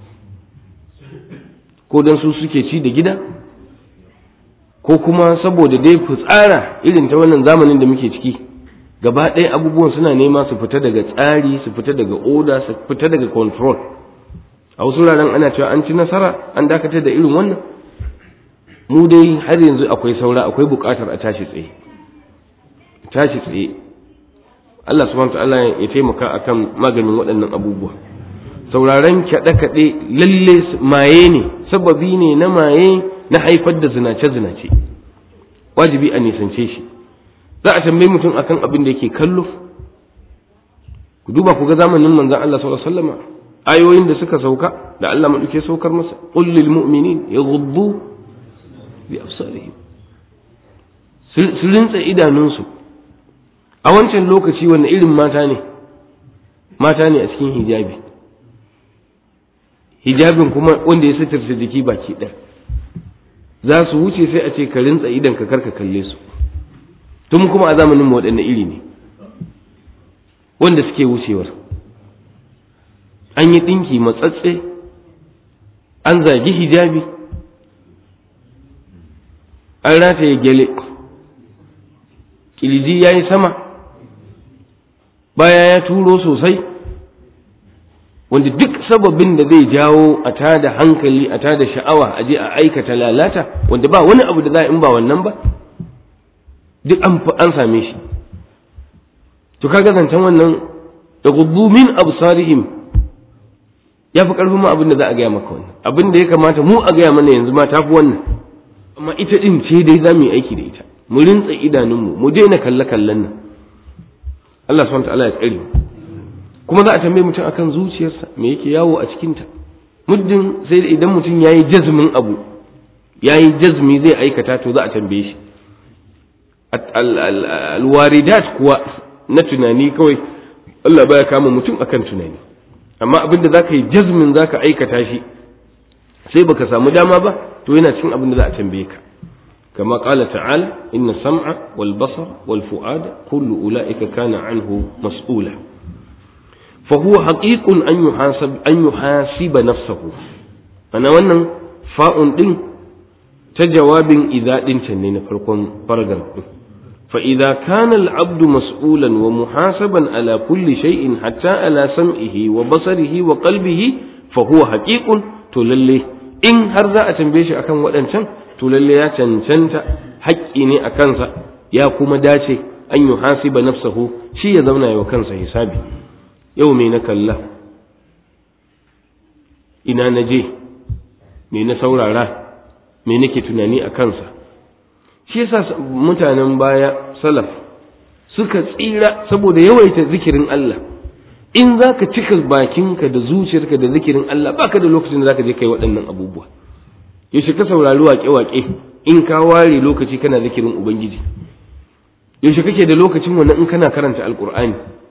ko don su suke ci da gida ko kuma saboda dai tsara irin ta wannan zamanin da muke ciki gaba ɗaya abubuwan suna nema su fita daga tsari su fita daga oda su fita daga control a wasu wuraren ana cewa an ci nasara an dakatar da irin wannan mu dai har yanzu akwai saura akwai buƙatar a tashi tsaye tashi tsaye Allah subhanahu ta'ala ya taimaka akan maganin waɗannan abubuwa sauraron kaɗe-kaɗe lalle maye ne sababi ne na maye na haifar da zinace-zinace wajibi a nisance shi za a tambayi mutum akan abin da yake kallo ku duba ku ga zamanin manzon Allah sallallahu alaihi wasallam ayoyin da suka sauka da Allah maduke saukar masa qul lil mu'minin yaghuddu bi absarihim su rinsa idanunsu a wancan lokaci wanne irin mata ne mata ne a cikin hijabi hijabin kuma wanda ya sitirta jiki baki ɗaya za su wuce sai a ce ka rintsa idan ka karka kalle su tun kuma a zamanin mu waɗanne iri ne wanda suke wucewar an yi ɗinki matsatse an zagi hijabi an rataye gyale ƙirji ya yi sama baya ya turo sosai wanda duk sababin da zai jawo a tada hankali a tada sha'awa a je a aikata lalata wanda ba wani abu da za a in ba wannan ba duk an same shi to kaga zancen wannan da gudu min absarihim ya fi ƙarfin ma abin da za a gaya maka wannan abin da ya kamata mu a gaya mana yanzu ma ta fi wannan amma ita ɗin ce dai za mu yi aiki da ita mu rintsa idanunmu mu daina kalle kallen nan Allah subhanahu ta'ala ya tsare kuma za a tambaye mutum akan zuciyarsa me yake yawo a cikinta muddin sai da idan mutum yayi jazmin abu yayi jazmi zai aikata to za a tambaye shi alwaridat kuwa na tunani kawai Allah baya kama mutum akan tunani amma abin da zaka yi jazmin zaka aikata shi sai baka samu dama ba to yana cikin abin da za a tambaye ka كما قال تعالى إن السمع والبصر والفؤاد كل أولئك كان عنه مسؤولا فهو حقيق أن يحاسب أن يحاسب نفسه أنا وانا فاء دين تجواب إذا دين تنين فرقم فرقم فإذا كان العبد مسؤولا ومحاسبا على كل شيء حتى على سمعه وبصره وقلبه فهو حقيق تللي إن هرذا أتنبيش أكن ودنشان to lalle ya cancanta haƙƙi ne a kansa ya kuma dace an yi hasiba nafsahu shi ya zauna yau kansa hisabi yau me na kalla ina na je me na saurara me nake tunani a kansa shi yasa mutanen baya salaf suka tsira saboda yawaita zikirin Allah in za ka cika bakinka da zuciyarka da zikirin Allah baka da lokacin da za ka je kai waɗannan abubuwa yaushe ka saurari waƙe-waƙe in ka ware lokaci kana zikirin ubangiji yaushe kake da lokacin wannan in kana karanta alƙur'ani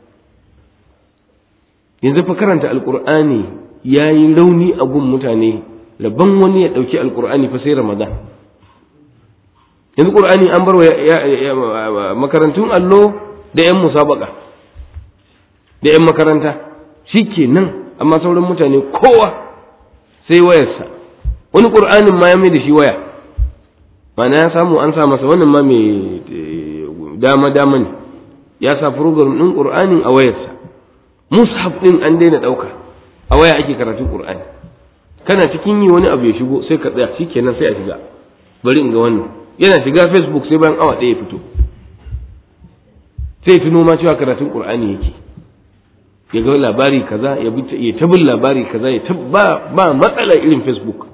yanzu fa karanta alƙur'ani ya yi rauni a gun mutane rabban wani ya ɗauki alƙur'ani fa sai ramadan yanzu ƙur'ani an bar wa makarantun allo da 'yan musabaka da 'yan makaranta shi ke nan amma sauran mutane kowa sai wayarsa wani ƙur'anin ma ya mai da shi waya mana ya samu an sa masa wannan ma mai dama dama ne ya sa program ɗin ƙur'anin a wayarsa mushaf ɗin an daina ɗauka a waya ake karatun ƙur'ani kana cikin yi wani abu ya shigo sai ka tsaya shi kenan sai a shiga bari in ga wannan yana shiga facebook sai bayan awa ɗaya ya fito sai tuno ma cewa karatun ƙur'ani yake ya ga labari kaza ya ya tabin labari kaza ya ba ba matsala irin facebook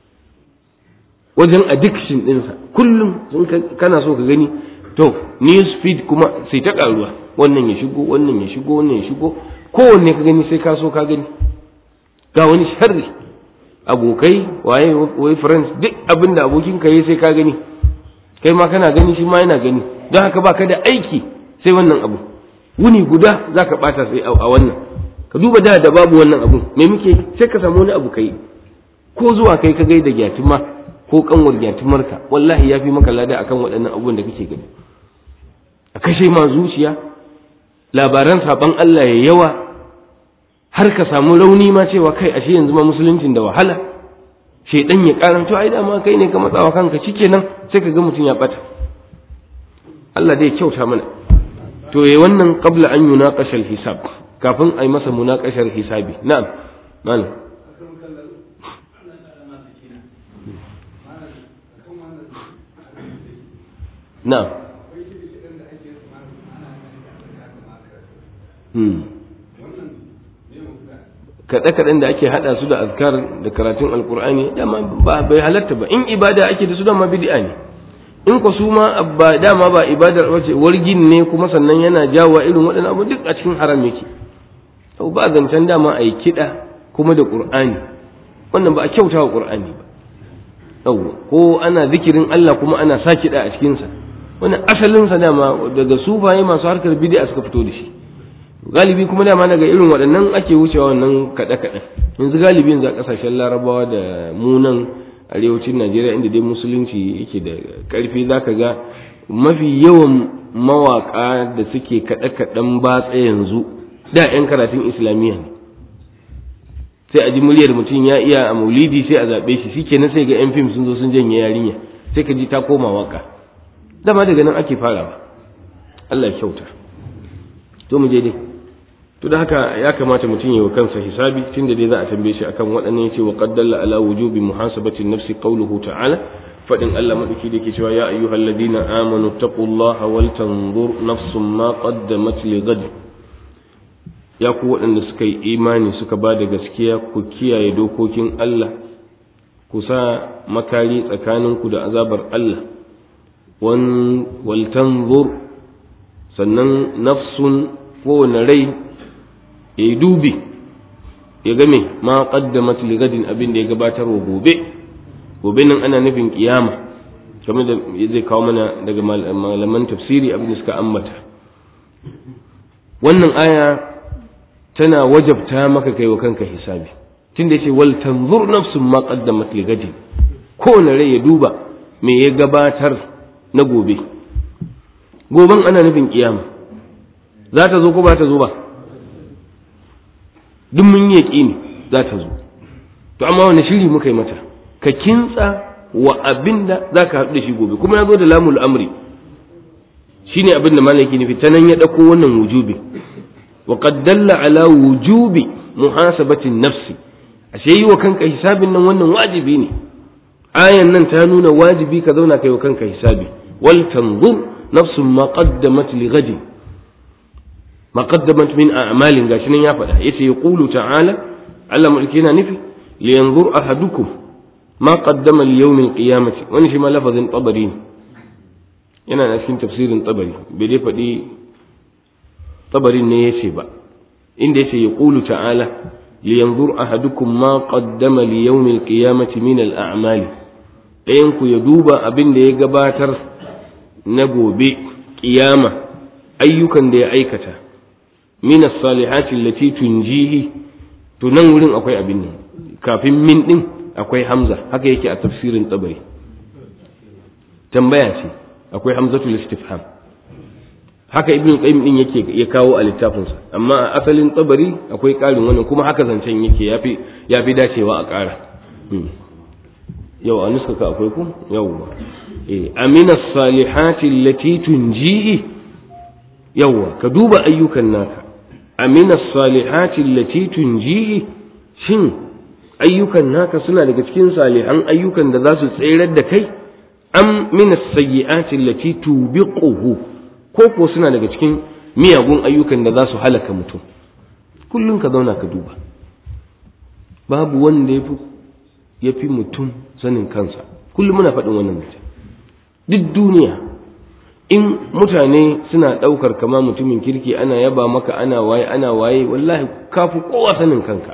wajen addiction ɗinsa kullum sun kana so ka gani to news feed kuma sai ta ƙaruwa wannan ya shigo wannan ya shigo wannan ya shigo kowanne ka gani sai ka so ka gani ga wani sharri abokai waye wai friends duk abin da abokin ka yi sai ka gani kai ma kana gani shi ma yana gani don haka baka da aiki sai wannan abu wuni guda zaka bata sai a wannan ka duba da da babu wannan abu me muke sai ka samu wani abu kai ko zuwa kai ka gaida gyatuma ko kanwar gyatumarka wallahi ya fi maka lada akan waɗannan abubuwan da kake gani a kashe ma zuciya labaran saban Allah ya yawa har ka samu rauni ma cewa kai ashe yanzu ma musuluncin da wahala shedan ya karanto ai dama kai ne ka matsawa kanka nan sai ka ga mutum ya bata Allah dai kyauta mana to yayi wannan qabla an yunaqasha hisab kafin ai masa munaqashar hisabi na'am malam na'am kaɗe-kaɗen da ake haɗa su da azkar da karatun alkur'ani dama ba bai halatta ba in ibada ake da su dama bid'a ne in ku su ma ba dama ba ibadar wace wargin ne kuma sannan yana jawo irin waɗannan abu duk a cikin haram yake to ba zancen dama a yi kiɗa kuma da qur'ani wannan ba a kyauta wa qur'ani ba yawwa ko ana zikirin Allah kuma ana sa kiɗa a cikinsa wannan asalinsa dama daga sufaye masu harkar bid'a suka fito da shi galibi kuma dama daga irin waɗannan ake wucewa wannan kaɗe-kaɗe yanzu galibi yanzu a ƙasashen larabawa da munan arewacin najeriya inda dai musulunci yake da ƙarfi za ka ga mafi yawan mawaƙa da suke kaɗe-kaɗen batsa yanzu da 'yan karatun islamiyya ne sai a ji muryar mutum ya iya a maulidi sai a zaɓe shi shi kenan sai ga 'yan fim sun zo sun janye yarinya sai ka ji ta koma waka dama daga nan ake farawa Allah ya kyauta to mu je dai to da haka ya kamata mutum ya wa kansa hisabi tunda dai za a tambaye shi akan waɗannan yace wa qaddalla ala wujubi muhasabati nafsi qawluhu ta'ala fadin Allah madauki da yake cewa ya ayyuhalladhina amanu taqullaha wal tanzur nafsum ma qaddamat li ghad ya ku waɗanda suka yi imani suka ba da gaskiya ku kiyaye dokokin Allah ku sa makari tsakaninku da azabar Allah wal tanzur sannan nafsun kowane rai ya yi dubi ya game ma qaddamat li gadin abin da ya gabatar wa gobe gobe nan ana nufin kiyama kamar da zai kawo mana daga malaman tafsiri abin da suka ambata wannan aya tana wajabta maka kai wa kanka hisabi tunda yace wal tanzur nafsun ma qaddamat li gadin kowane rai ya duba me ya gabatar na gobe goben ana nufin kiyama za ta zo ko ba ta zo ba duk mun yi yaƙini za ta zo to amma wani shiri muka yi mata ka kintsa wa abin da za ka haɗu da shi gobe kuma ya zo da lamul amri shine abin da malaki nufi ta nan ya ɗauko wannan wujubi wa qad dalla ala wujubi muhasabatin nafsi ashe yi wa kanka hisabin nan wannan wajibi ne ayan nan ta nuna wajibi ka zauna kai wa kanka hisabi wal tanzur nafsun ma qaddamat li ghadin ma qaddamat min a'malin gashi nan ya faɗa yace yaqulu ta'ala Allah mulki yana nufi li yanzur ahadukum ma qaddama li yawm al-qiyamati wani shi ma lafazin tabari ne yana na cikin tafsirin tabari bai dai faɗi tabarin ne yace ba inda yace yaqulu ta'ala li yanzur ahadukum ma qaddama li yawm al-qiyamati min al-a'mali ɗayan ku ya duba abin da ya gabatar na gobe kiyama ayyukan da ya aikata min as-salihati allati tunjihi to nan wurin akwai abin nan kafin min din akwai hamza haka yake a tafsirin tabari tambaya ce akwai hamzatul istifham haka ibnu qayyim din yake ya kawo a littafinsa amma a asalin tabari akwai karin wannan kuma haka zancen yake yafi yafi dacewa a kara yau a nuska ka akwai ku yawwa eh amina salihati allati tunjihi yawwa ka duba ayyukan naka amina salihati allati tunjihi shin ayyukan naka suna daga cikin salihan ayyukan da za su tserar da kai am min as-sayyi'ati allati tubiquhu ko ko suna daga cikin miyagun ayyukan da za su halaka mutum kullum ka zauna ka duba babu wanda yafi yafi mutum sanin kansa kullum muna faɗin wannan mutum duk duniya in mutane suna ɗaukar kama mutumin kirki ana yaba maka ana waye ana waye wallahi kafi kowa sanin kanka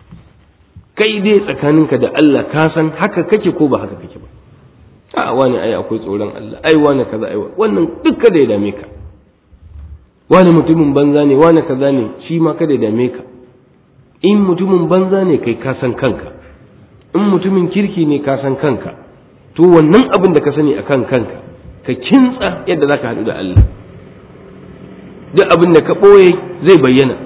kai dai tsakaninka da Allah ka san haka kake ko ba haka kake ba a wani ai akwai tsoron Allah ai wani kaza ai wannan duk kada ya dame ka wani mutumin banza ne wani kaza ne shi ma kada ya dame ka in mutumin banza ne kai ka san kanka in mutumin kirki ne ka san kanka to wannan abin da ka sani akan kanka ka kintsa yadda zaka haɗu da Allah duk abin da ka ɓoye zai bayyana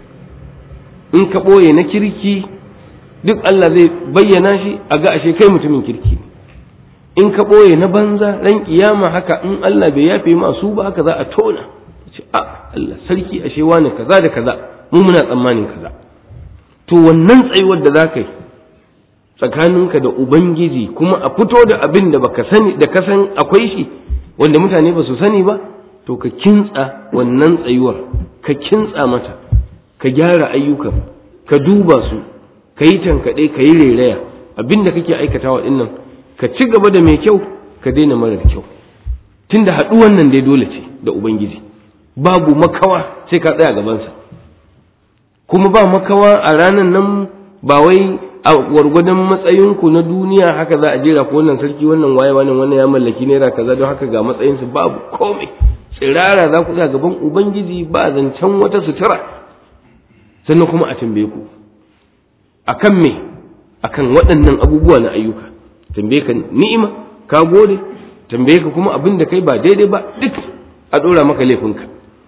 in ka ɓoye na kirki duk Allah zai bayyana shi a ga ashe kai mutumin kirki in ka ɓoye na banza ran kiyama haka in Allah bai yafe masu ba haka za a tona ce a Allah sarki ashe wani kaza da kaza mu muna tsammanin kaza to wannan tsayuwar da za ka yi tsakaninka da ubangiji kuma a fito da abin da baka sani da ka san akwai shi wanda mutane ba su sani ba to ka kintsa wannan tsayuwar ka kintsa mata ka gyara ayyukan ka duba su ka yi tankaɗe ka yi rairaya abin da kake aikatawa ɗin nan ka ci gaba da mai kyau ka daina marar kyau tunda haɗuwan nan dai dole ce da ubangiji babu makawa sai ka tsaya gabansa kuma ba makawa a ranar nan ba wai a gwargwadon matsayinku na duniya haka za a jera ko wannan sarki wannan waye wannan wannan ya mallaki naira kaza don haka ga matsayinsu babu komai tsirara za ku gaban ubangiji ba zancen wata sutura sannan kuma a tambaye ku akan me akan waɗannan abubuwa na ayyuka tambaye ka ni'ima ka gode tambaye ka kuma abin da kai ba daidai ba duk a ɗora maka laifinka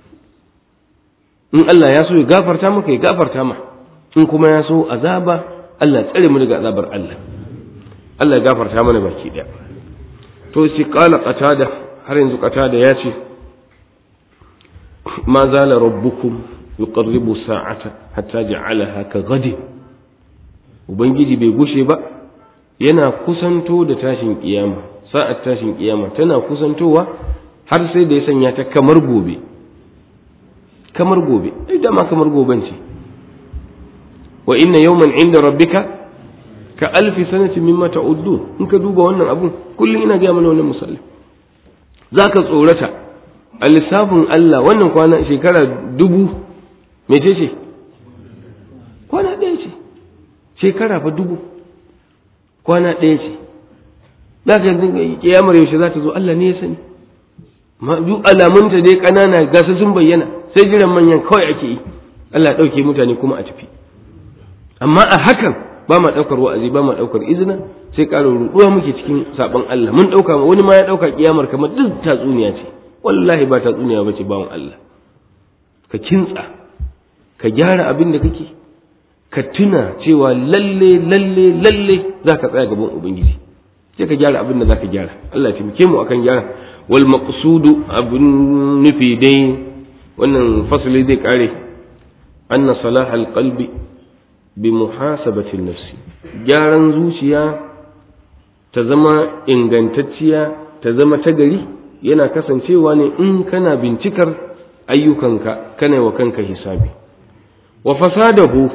in Allah ya so ya gafarta maka ya gafarta ma in kuma ya so azaba Allah tsare mu daga azabar Allah Allah ya gafarta mana baki ɗaya to shi qala qatada har yanzu qatada ya ce ma zala rabbukum yuqarribu sa'ata hatta ja'alaha ka ghadi ubangiji bai gushe ba yana kusanto da tashin kiyama sa'at tashin kiyama tana kusantowa har sai da ya sanya ta kamar gobe kamar gobe ai dama kamar goben ce wa inna yawman inda rabbika ka alfi sanati mimma ta'uddun in ka duba wannan abun kullum ina ga mana wannan misali zaka tsorata a lissafin Allah wannan kwana shekara dubu mece ce kwana ɗaya ce shekara fa dubu kwana ɗaya ce za ka yanzu kiyamar yaushe za ta zo Allah ne ya sani duk alamunta dai ƙanana gasa sun bayyana sai jiran manyan kawai ake yi Allah ya ɗauke mutane kuma a tafi amma a hakan ba ma ɗaukar wa'azi ba ma ɗaukar izina sai ƙara ruɗuwa muke cikin saɓon Allah mun ɗauka wani ma ya ɗauka kiyamar kamar duk tatsuniya ce wallahi ba tatsuniya ba ce bawan Allah ka kintsa ka gyara abin da kake ka tuna cewa lalle lalle lalle za ka tsaya gaban ubangiji sai ka gyara abin da za ka gyara Allah ya taimake mu akan gyara wal maqsudu abun nufi dai wannan fasali zai kare anna salahal qalbi bi muhasabati nafsi gyaran zuciya ta zama ingantacciya ta zama ta gari yana kasancewa ne in kana bincikar ayyukanka kana wa kanka hisabi wa fasadahu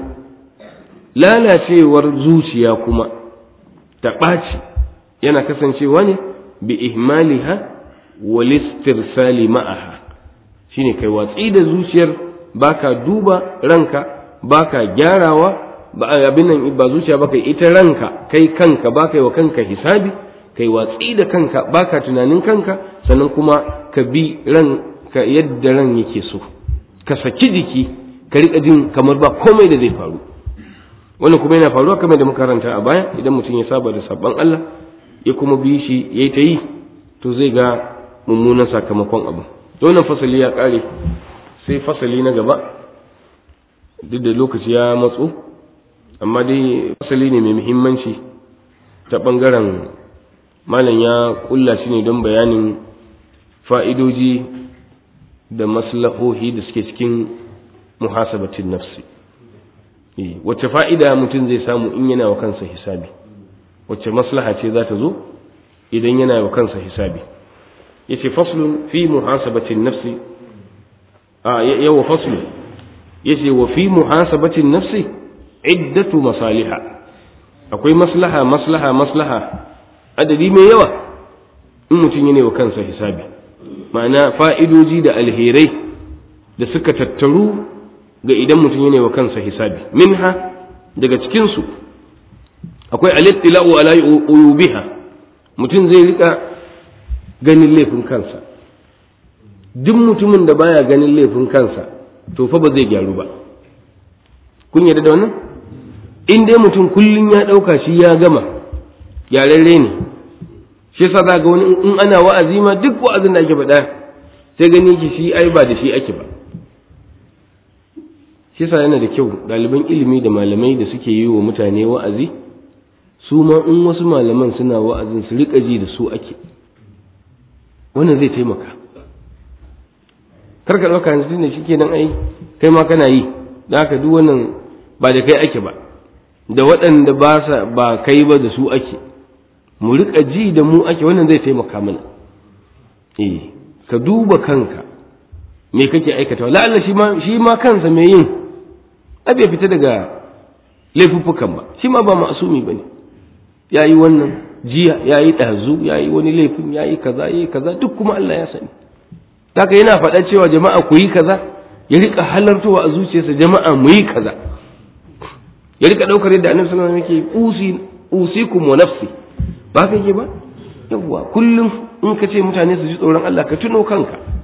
lalacewar zuciya kuma ta ɓaci yana kasancewa ne bi ihmaliha wal istirsali ma'aha shine kai watsi da zuciyar baka duba ranka baka gyarawa ba abin nan ba zuciya baka ita ranka kai kanka baka yi wa kanka hisabi kai watsi da kanka baka tunanin kanka sannan kuma ka bi ranka yadda ran yake so ka saki jiki ka riƙa jin kamar ba komai da zai faru wannan kuma yana faruwa kamar da makaranta a baya idan mutum ya saba da sabon Allah ya kuma bi shi ya yi ta yi to zai ga mummunan sakamakon abu wannan fasali ya ƙare sai fasali na gaba duk da lokaci ya matso amma dai fasali ne mai muhimmanci ta ɓangaren malam ya ƙulla shi ne don bayanin fa'idoji da maslahohi da suke cikin muhasabatin nafsi wacce fa'ida mutum zai samu in yana wa kansa hisabi wacce maslaha ce za ta zo idan yana wa kansa hisabi yace faslun fi muhasabatin nafsi a yawa faslun yace wa fi muhasabatin nafsi iddatu masaliha akwai maslaha maslaha maslaha adadi mai yawa in mutum yana wa kansa hisabi ma'ana fa'idoji da alherai da suka tattaru ga idan mutum yana wa kansa hisabi minha daga cikinsu akwai alittila'u ala uyubiha mutum zai rika ganin laifin kansa duk mutumin da baya ganin laifin kansa to fa ba zai gyaru ba kun yarda da wannan in dai mutum kullum ya ɗauka shi ya gama gyararre ne shi yasa za ga wani in ana wa'azi ma duk wa'azin da ake faɗa sai gani ki shi ai ba da shi ake ba shi yasa yana da kyau ɗaliban ilimi da malamai da suke yi wa mutane wa'azi su ma in wasu malaman suna wa'azin su riƙa ji da su ake wannan zai taimaka karka ɗauka yanzu ne shi kenan ai kai ma kana yi da haka duk wannan ba da kai ake ba da waɗanda ba sa ba kai ba da su ake mu riƙa ji da mu ake wannan zai taimaka mana eh ka duba kanka me kake aikatawa la'alla shi ma shi ma kansa mai yin a bai fita daga laifuffukan ba shi ma ba ma'asumi bane yayi wannan jiya yayi ɗazu yayi wani laifin yayi kaza yayi kaza duk kuma Allah ya sani haka yana faɗa cewa jama'a ku yi kaza ya rika halartowa a zuciyarsa jama'a mu yi kaza ya rika ɗaukar yadda annabi sallallahu alaihi wasallam yake usi usikum wa nafsi ba ka yi ba yawwa kullum in ka ce mutane su ji tsoron Allah ka tuno kanka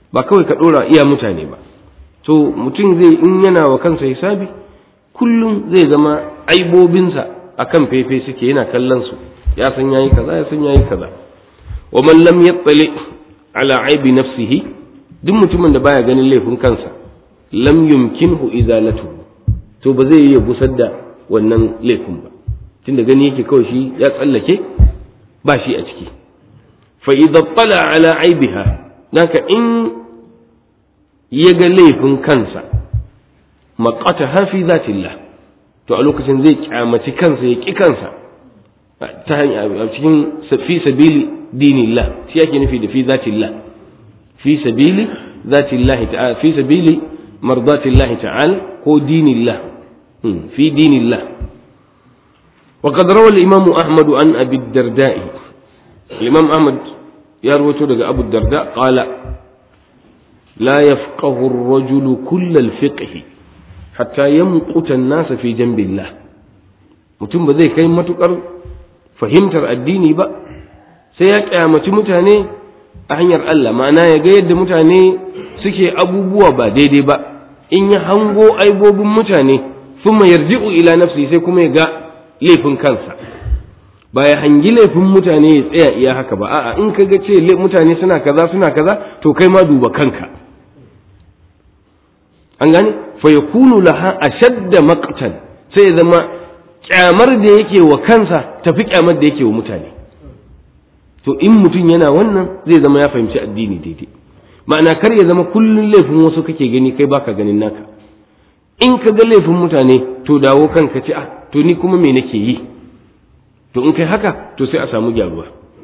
ba kawai ka ɗora iya mutane ba to mutum zai in yana wa kansa hisabi kullum zai zama aibobinsa akan fefe suke yana kallon su ya san yayi kaza ya san yayi kaza wa man lam yattali ala aibi nafsihi duk mutumin da baya ganin laifin kansa lam yumkinhu izalatu to ba zai iya gusar da wannan laifin ba tunda gani yake kawai shi ya tsallake ba shi a ciki fa idza tala ala aibiha naka in ya ga laifin kansa maqata hafi zatillah to a lokacin zai kyamaci kansa ya ki kansa ta hanyar a cikin fi sabili dinillah shi yake nufi da fi zatillah fi sabili zatillah ta'ala fi sabili mardatillahi ta'ala ko dinillah fi dinillah وقد روى الإمام أحمد عن أبي الدرداء الإمام أحمد يروي daga أبو الدرداء قال لا يفقه الرجل كل الفقه حتى يمقت الناس في جنب الله mutum ba zai kai matukar fahimtar addini ba sai ya kyamaci mutane a hanyar Allah ma'ana ya ga yadda mutane suke abubuwa ba daidai ba in ya hango aibobin mutane thumma yarji'u ila nafsi sai kuma ya ga laifin kansa ba ya hangi laifin mutane ya tsaya iya haka ba a'a in ka ga ce mutane suna kaza suna kaza to kai ma duba kanka an gane fa yakunu laha ashadda maqtan sai ya zama kyamar da yake wa kansa tafi kyamar da yake wa mutane to in mutum yana wannan zai zama ya fahimci addini daidai ma'ana kar ya zama kullun laifin wasu kake gani kai baka ganin naka in ka ga laifin mutane to dawo kanka ce ah to ni kuma me nake yi to in kai haka to sai a samu gyaruwa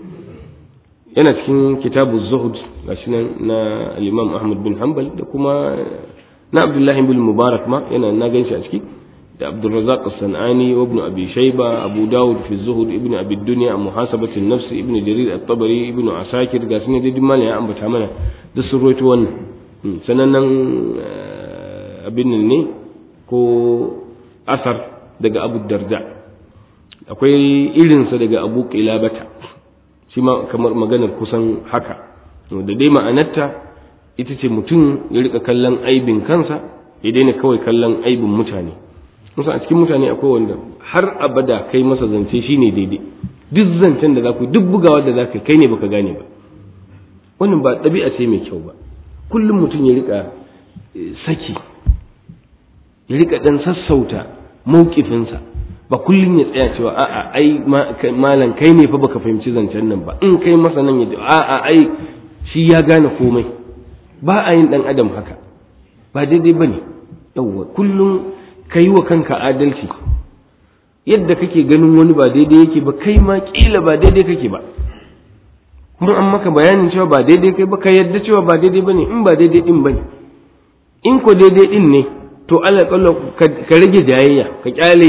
yana cikin kitabu zuhud gashi nan na al-imam ahmad bin hanbal da kuma na abdullahi bin mubarak ma yana na ganshi a ciki da abdurrazzaq as-sanani wa ibn abi shayba abu dawud fi zuhud ibn abi dunya muhasabati an-nafs ibn jarir at-tabari ibn asakir gashi ne dai mallan ya ambata mana da sun roito wannan sanannen abin ne ko asar daga abu darda akwai irinsa daga abu ƙilabata shi ma kamar maganar kusan haka da dai ma'anarta ita ce mutum ya rika kallon aibin kansa ya daina kawai kallon aibin mutane musa a cikin mutane akwai wanda har abada kai masa zance shine daidai duk zancen da za ku duk bugawa da za ka kai ne baka gane ba wannan ba ɗabi'a ce mai kyau ba kullum mutum ya rika saki ya rika dan sassauta maukifinsa ba kullum ya tsaya cewa a'a ai malam kai ne fa baka fahimci zancen nan ba in kai masa nan ya a'a ai shi ya gane komai ba a yin dan adam haka ba daidai bane yawwa kullum kai wa kanka adalci yadda kake ganin wani ba daidai yake ba kai ma kila ba daidai kake ba kuma an maka bayanin cewa ba daidai kai ba ka yadda cewa ba daidai bane in ba daidai din bane in ko daidai din ne to Allah ka rage jayayya ka kyale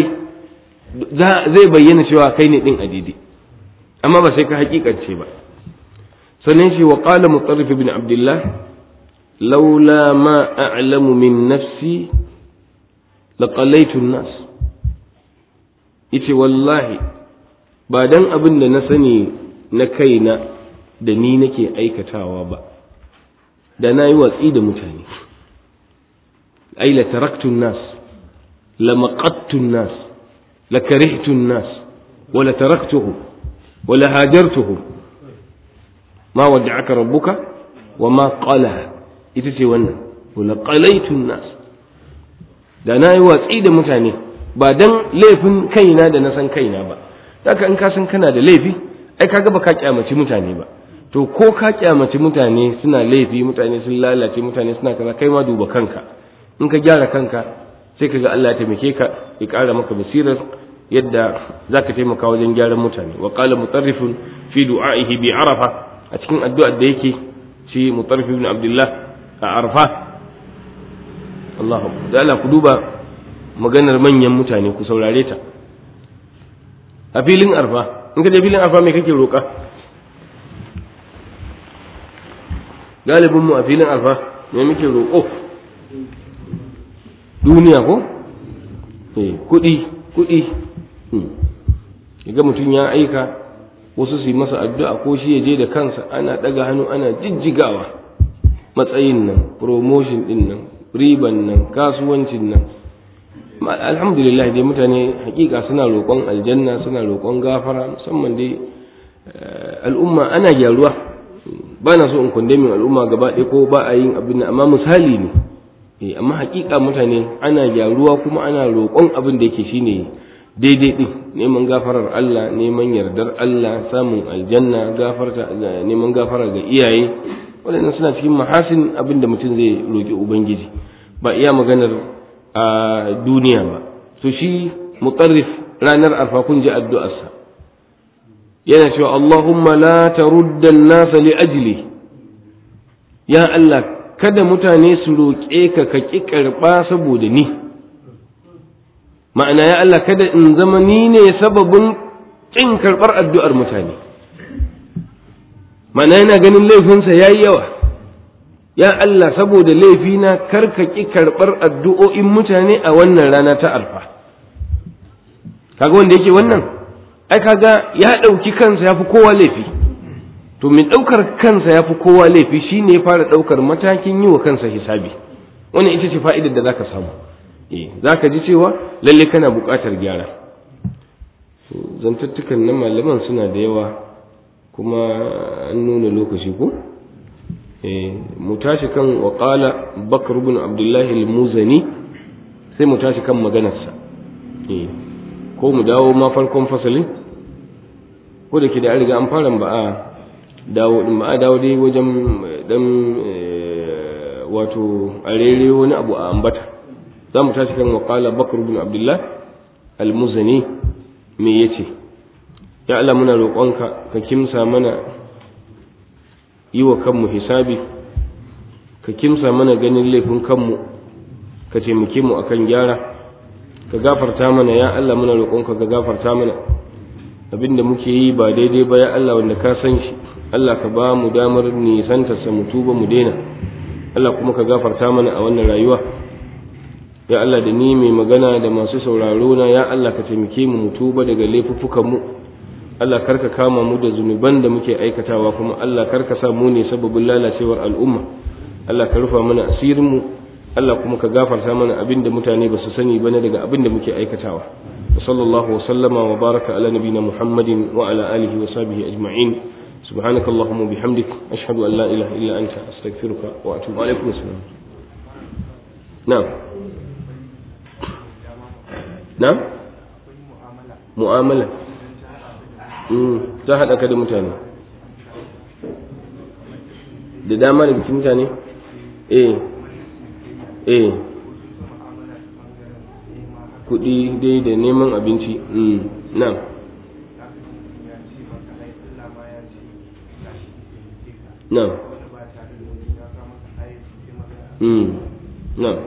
zai bayyana cewa kai ne din a daidai amma ba sai ka hakikance ba sannan shi wa qala mutarrif ibn abdullah laula ma a'lamu min nafsi laqalaitu an-nas yace wallahi ba dan abin da na sani na kaina da ni nake aikatawa ba da na yi watsi da mutane ai la taraktu nas la maqattu nas la karihtu nas wa la taraktuhu wa la hajartuhu ma wada'aka rabbuka wa ma qala ita ce wannan wa la qalaitu nas da na yi watsi da mutane ba dan laifin kaina da na san kaina ba haka in ka san kana da laifi ai kaga ba ka kyamaci mutane ba to ko ka kyamaci mutane suna laifi mutane sun lalace mutane suna kaza kai ma duba kanka in ka gyara kanka sai ka ga Allah ya taimake ka ya ƙara maka basirar yadda za ka taimaka wajen gyaran mutane wa qala mutarrifun fi du'a'ihi bi arafa a cikin addu'ar da yake shi mutarrif ibn abdullah a arafa Allahu da Allah ku duba maganar manyan mutane ku saurare ta a filin arfa in ka je filin arfa me kake roƙa galibin mu a filin arfa me muke roƙo duniya ko eh kuɗi kuɗi ga mutum ya aika wasu su yi masa addu'a ko shi ya je da kansa ana ɗaga hannu ana jijjigawa matsayin nan promotion din nan riban nan kasuwancin nan alhamdulillah dai mutane hakika suna roƙon aljanna suna roƙon gafara musamman dai al'umma ana gyaruwa ba na so in kundemin al'umma gaba ɗaya ko ba a yin abin amma misali ne eh amma hakika mutane ana gyaruwa kuma ana roƙon abin da yake shine daidai din neman gafarar Allah neman yardar Allah samun aljanna gafarta neman gafara ga iyaye waɗannan suna cikin mahasin abin da mutum zai roƙi ubangiji ba iya maganar a duniya ba to shi mutarrif ranar arfa kun ji addu'arsa yana cewa Allahumma la tarudda an-nasa li ajli ya Allah kada mutane su roƙe ka ka ƙi karɓa saboda ni ma'ana ya Allah kada in zama ni ne sababin ƙin karɓar addu'ar mutane ma'ana yana ganin laifinsa ya yi yawa ya Allah saboda laifina kar ka ƙi karɓar addu'o'in mutane a wannan rana ta alfa kaga wanda yake wannan ai kaga ya ɗauki kansa ya fi kowa laifi to mai ɗaukar kansa ya fi kowa laifi shi ne fara ɗaukar matakin yi wa kansa hisabi wannan ita ce fa'idar da za ka samu za ka ji cewa lalle kana buƙatar gyara zantattukan na malaman suna da yawa kuma an nuna lokaci ko mu tashi kan waƙala bakar bin abdullahi al-muzani sai mu tashi kan maganarsa ko mu dawo ma farkon fasalin ko da ke da an riga an fara ba a dawo din ba a dawo dai wajen dan wato a rere wani abu a ambata za mu tashi kan waƙala bakar bin abdullah al-muzani me yace ya Allah muna roƙonka ka kimsa mana yi wa kanmu hisabi ka kimsa mana ganin laifin kanmu ka taimake mu akan gyara ka gafarta mana ya Allah muna roƙonka ka gafarta mana abinda muke yi ba daidai ba ya Allah wanda ka san shi Allah ka ba mu damar nisantarsa mu tuba mu daina Allah kuma ka gafarta mana a wannan rayuwa ya Allah da ni mai magana da masu sauraro na ya Allah ka taimake mu mu tuba daga laifuffukan mu Allah karka kama mu da zunuban da muke aikatawa kuma Allah karka sa mu ne sababin lalacewar al'umma Allah ka rufa mana asirin mu Allah kuma ka gafarta mana abin da mutane ba su sani bane daga abin da muke aikatawa wa sallallahu wa sallama wa baraka ala nabina muhammadin wa ala alihi wa sahbihi ajma'in سبحانك اللهم وبحمدك أشهد أن لا إله إلا أنت أستغفرك وأتوب عليكم السلام نعم نعم mu'amala ta haɗa ka da mutane da dama da bikin mutane eh eh kuɗi dai da neman abinci na na na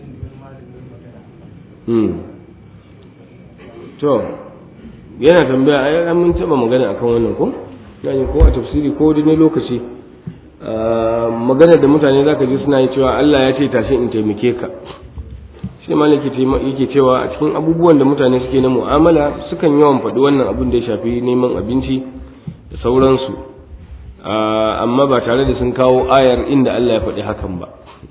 to yana tambaya ai an mun taba magana akan wannan ko yani ko a tafsiri ko wani lokaci magana da mutane zaka ji suna yi cewa Allah ya ce tashi in taimake ka shi malaki yake cewa a cikin abubuwan da mutane suke na mu'amala sukan yawan faɗi wannan abin da ya shafi neman abinci da sauransu amma ba tare da sun kawo ayar inda Allah ya faɗi hakan ba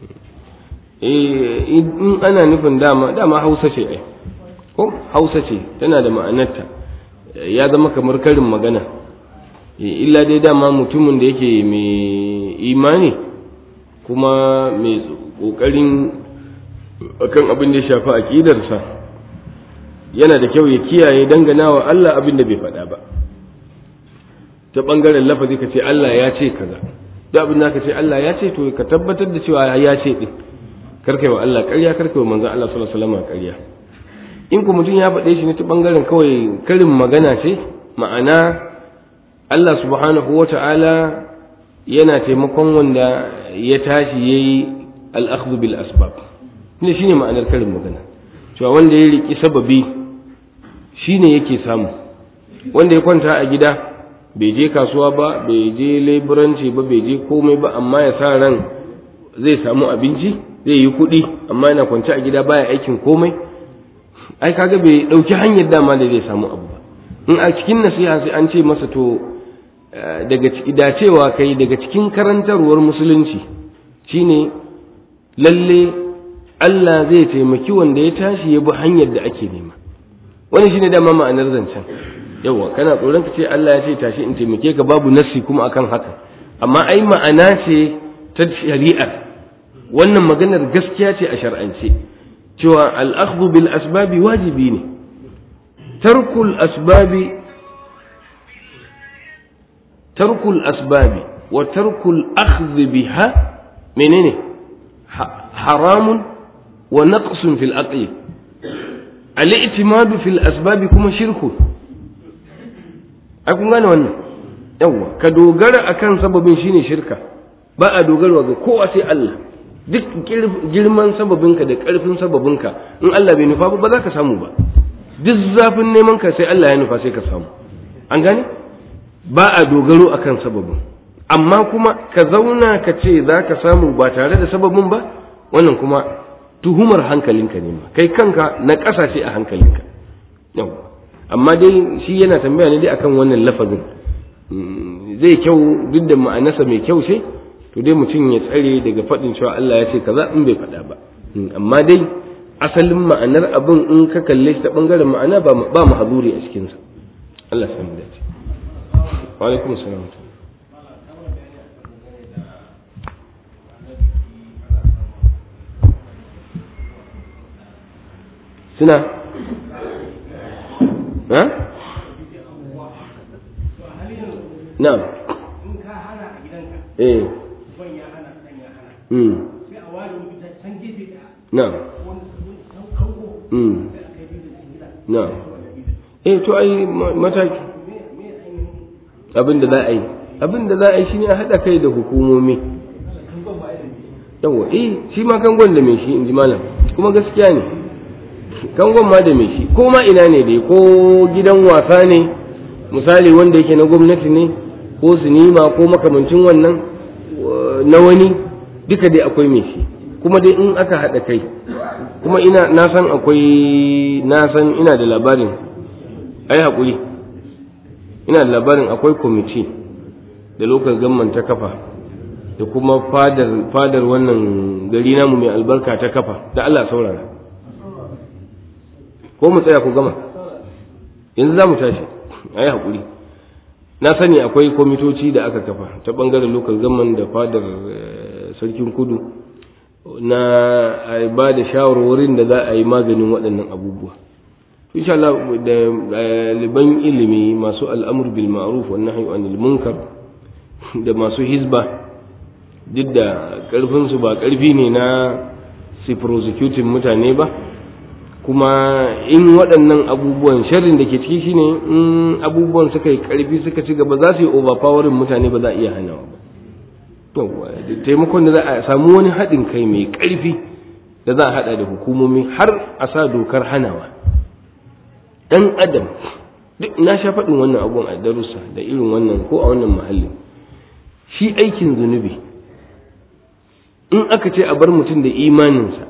in ana nufin dama dama hausa ce ai ko hausa ce tana da ma'anarta ya zama kamar karin magana illa dai dama mutumin da yake mai imani kuma mai ƙoƙarin akan abin da ya shafi aƙidarsa yana da kyau ya kiyaye dangana wa Allah abin da bai faɗa ba ta ɓangaren lafazi ka ce Allah ya ce kaza da abin da ka ce Allah ya ce to ka tabbatar da cewa ya ce ɗin karkai wa Allah ƙarya karkai wa manzon Allah sallallahu alaihi wasallam ƙarya in ku mutum ya faɗe shi ne ta ɓangaren kawai karin magana ce ma'ana Allah subhanahu wa ta'ala yana taimakon wanda ya tashi ya yi al'akhdhu bil asbab ne shine ma'anar karin magana cewa wanda ya riƙi sababi shine yake samu wanda ya kwanta a gida bai je kasuwa ba bai je leburanci ba bai je komai ba amma ya sa ran zai samu abinci zai yi kuɗi amma yana kwance a gida baya aikin komai ai kaga bai dauki hanyar dama da zai samu abu ba in a cikin nasiha sai an ce masa to daga dacewa kai daga cikin karantarwar musulunci shine lalle Allah zai taimaki wanda ya tashi ya bi hanyar da ake nema wani shine dama ma'anar zancen yawa kana tsoron ka ce Allah ya ce tashi in taimake ka babu nassi kuma akan haka amma ai ma'ana ce ta shari'ar wannan maganar gaskiya ce a shar'ance cewa al'akhdhu bil asbabi wajibi ne tarkul asbabi tarkul asbabi wa tarkul akhdh biha menene haramun wa naqsun fil aqli al-i'timadu fil asbabi kuma shirku ai kun gane wannan yawa ka dogara akan sababin shine shirka ba a dogarwa ga kowa sai Allah duk girman sababinka da ƙarfin sababinka in Allah bai nufa ba za ka samu ba duk zafin neman ka sai Allah ya nufa sai ka samu an gane ba a dogaro akan sababin amma kuma ka zauna ka ce za ka samu ba tare da sababin ba wannan kuma tuhumar hankalinka ne ma kai kanka na ƙasashe a hankalinka yau amma dai shi yana tambaya ne dai akan wannan lafazin zai kyau duk da ma'anarsa mai kyau ce to dai mutum ya tsare daga faɗin cewa Allah ya ce kaza in bai faɗa ba amma dai asalin ma'anar abin in ka kalle shi ta bangaren ma'ana ba ba mahzuri a cikin sa Allah ya dace wa alaikum assalam suna ha na'am eh Mm. Na'am. Mm. Na'am. Eh to ai mataki abin da za a yi abin da za a yi shine a haɗa kai da hukumomi yawa eh shi ma kangon da mai shi in ji malam kuma gaskiya ne kangon ma da mai shi ko ma ina ne dai ko gidan wasa ne misali wanda yake na gwamnati ne ko sinima ko makamancin wannan na wani duka dai akwai mai shi kuma dai in aka haɗa kai kuma ina na san akwai na san ina da labarin ai haƙuri ina da labarin akwai kwamiti da lokacin gamman ta kafa da kuma fadar fadar wannan gari namu mai albarka ta kafa da Allah saurara ko mu tsaya ku gama yanzu za mu tashi ai haƙuri na sani akwai kwamitoci da aka kafa ta ɓangaren lokacin gamman da fadar sarkin kudu na ba da shawarwarin da za a yi maganin waɗannan abubuwa insha Allah da ɗaliban ilimi masu al'amur bil ma'ruf wa nahyi anil munkar da masu hizba duk da ƙarfin su ba ƙarfi ne na su prosecuting mutane ba kuma in waɗannan abubuwan sharrin da ke ciki shine in abubuwan suka yi ƙarfi suka ci gaba za su yi overpowering mutane ba za a iya hanawa ba da taimakon da za a samu wani haɗin kai mai ƙarfi da za a haɗa da hukumomi har a sa dokar hanawa ɗan adam duk na sha faɗin wannan abun a darussa da irin wannan ko a wannan mahallin shi aikin zunubi in aka ce a bar mutum da imaninsa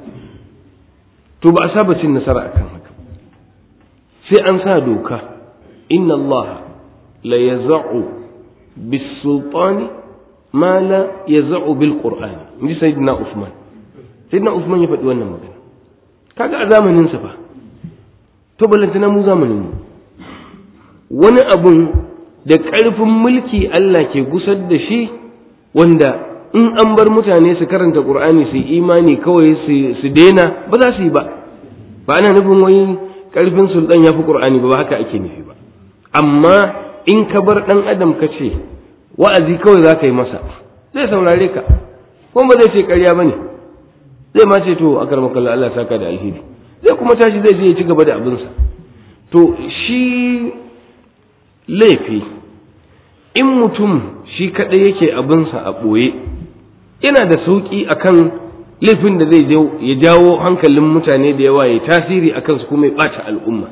to ba a saba cin nasara akan haka sai an sa doka inna allaha la yaza'u bis-sultani ma la yaz'u bil qur'ani inji sayyidina usman sayyidina usman ya faɗi wannan magana kaga a zamanin sa fa to ballantana mu zamanin mu wani abun da ƙarfin mulki Allah ke gusar da shi wanda in an bar mutane su karanta qur'ani su imani kawai su daina ba za su yi ba ba ana nufin wai ƙarfin sultan ya fi qur'ani ba ba haka ake nufi ba amma in ka bar ɗan adam ka ce wa'azi kawai za ka yi masa zai saurare ka kuma ba zai ce ƙarya ba ne zai ma ce to a karmakalla Allah saka da alheri zai kuma tashi zai je ya ci gaba da abinsa to shi laifi in mutum shi kaɗai yake abinsa a ɓoye yana da sauƙi akan laifin da zai ya jawo hankalin mutane da yawa ya tasiri a kansu kuma ya ɓata al'umma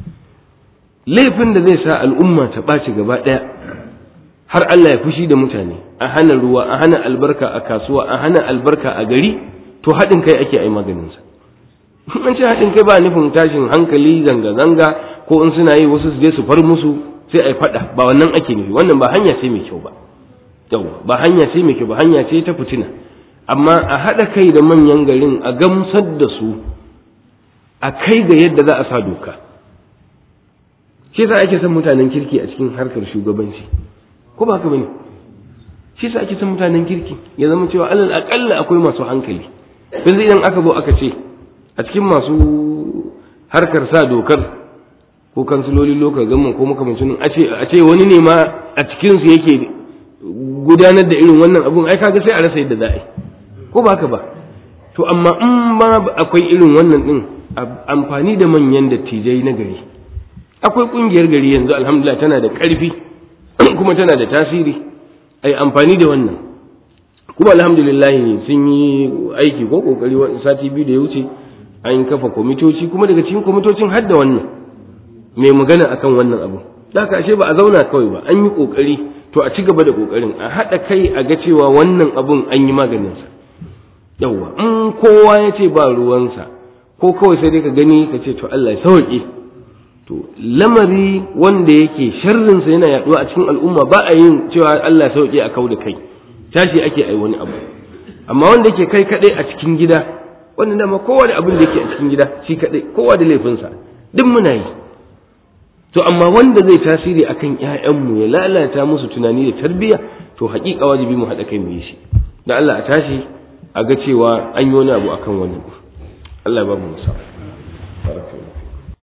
laifin da zai sa al'umma ta ɓaci gaba ɗaya har Allah ya fushi da mutane a hana ruwa a hana albarka a kasuwa a hana albarka a gari to haɗin kai ake ai maganinsa an ce haɗin kai ba nufin tashin hankali zanga-zanga ko in suna yi wasu su je su far musu sai ai faɗa ba wannan ake nufi wannan ba hanya ce mai kyau ba yawa ba hanya ce mai kyau ba hanya ce ta fitina amma a haɗa kai da manyan garin a gamsar da su a kai ga yadda za a sa doka shi sa ake son mutanen kirki a cikin harkar shugabanci ko ba haka bane shi sa ake son mutanen kirki ya zama cewa alal akalla akwai masu hankali yanzu idan aka zo aka ce a cikin masu harkar sa dokar ko kansiloli lokal gamman ko makamancin a ce a ce wani ne ma a cikin su yake gudanar da irin wannan abun ai kaga sai a rasa yadda za a yi ko ba haka ba to amma in ma akwai irin wannan din amfani da manyan dattijai na gari akwai kungiyar gari yanzu alhamdulillah tana da ƙarfi kuma tana da tasiri ai amfani da wannan kuma alhamdulillah sun yi aiki ko kokari sati biyu da ya wuce an kafa kwamitoci kuma daga cikin kwamitocin har da wannan mai magana akan wannan abu da haka ashe ba a zauna kawai ba an yi kokari to a ci gaba da kokarin a haɗa kai a ga cewa wannan abun an yi maganinsa yawwa in kowa ya ce ba ruwansa ko kawai sai dai ka gani ka ce to Allah ya sauke to lamari wanda yake sharrinsa yana yaduwa a cikin al'umma ba a yin cewa Allah ya sauke a kau da kai tashi ake ai wani abu amma wanda yake kai kadai a cikin gida wanda dama kowa da abin da yake a cikin gida shi kadai kowa da laifinsa duk muna yi to amma wanda zai tasiri akan ƴaƴanmu ya lalata musu tunani da tarbiyya to haƙiƙa wajibi mu haɗa kai mu yi shi da Allah a tashi a ga cewa an yi wani abu akan wani Allah ya ba mu musa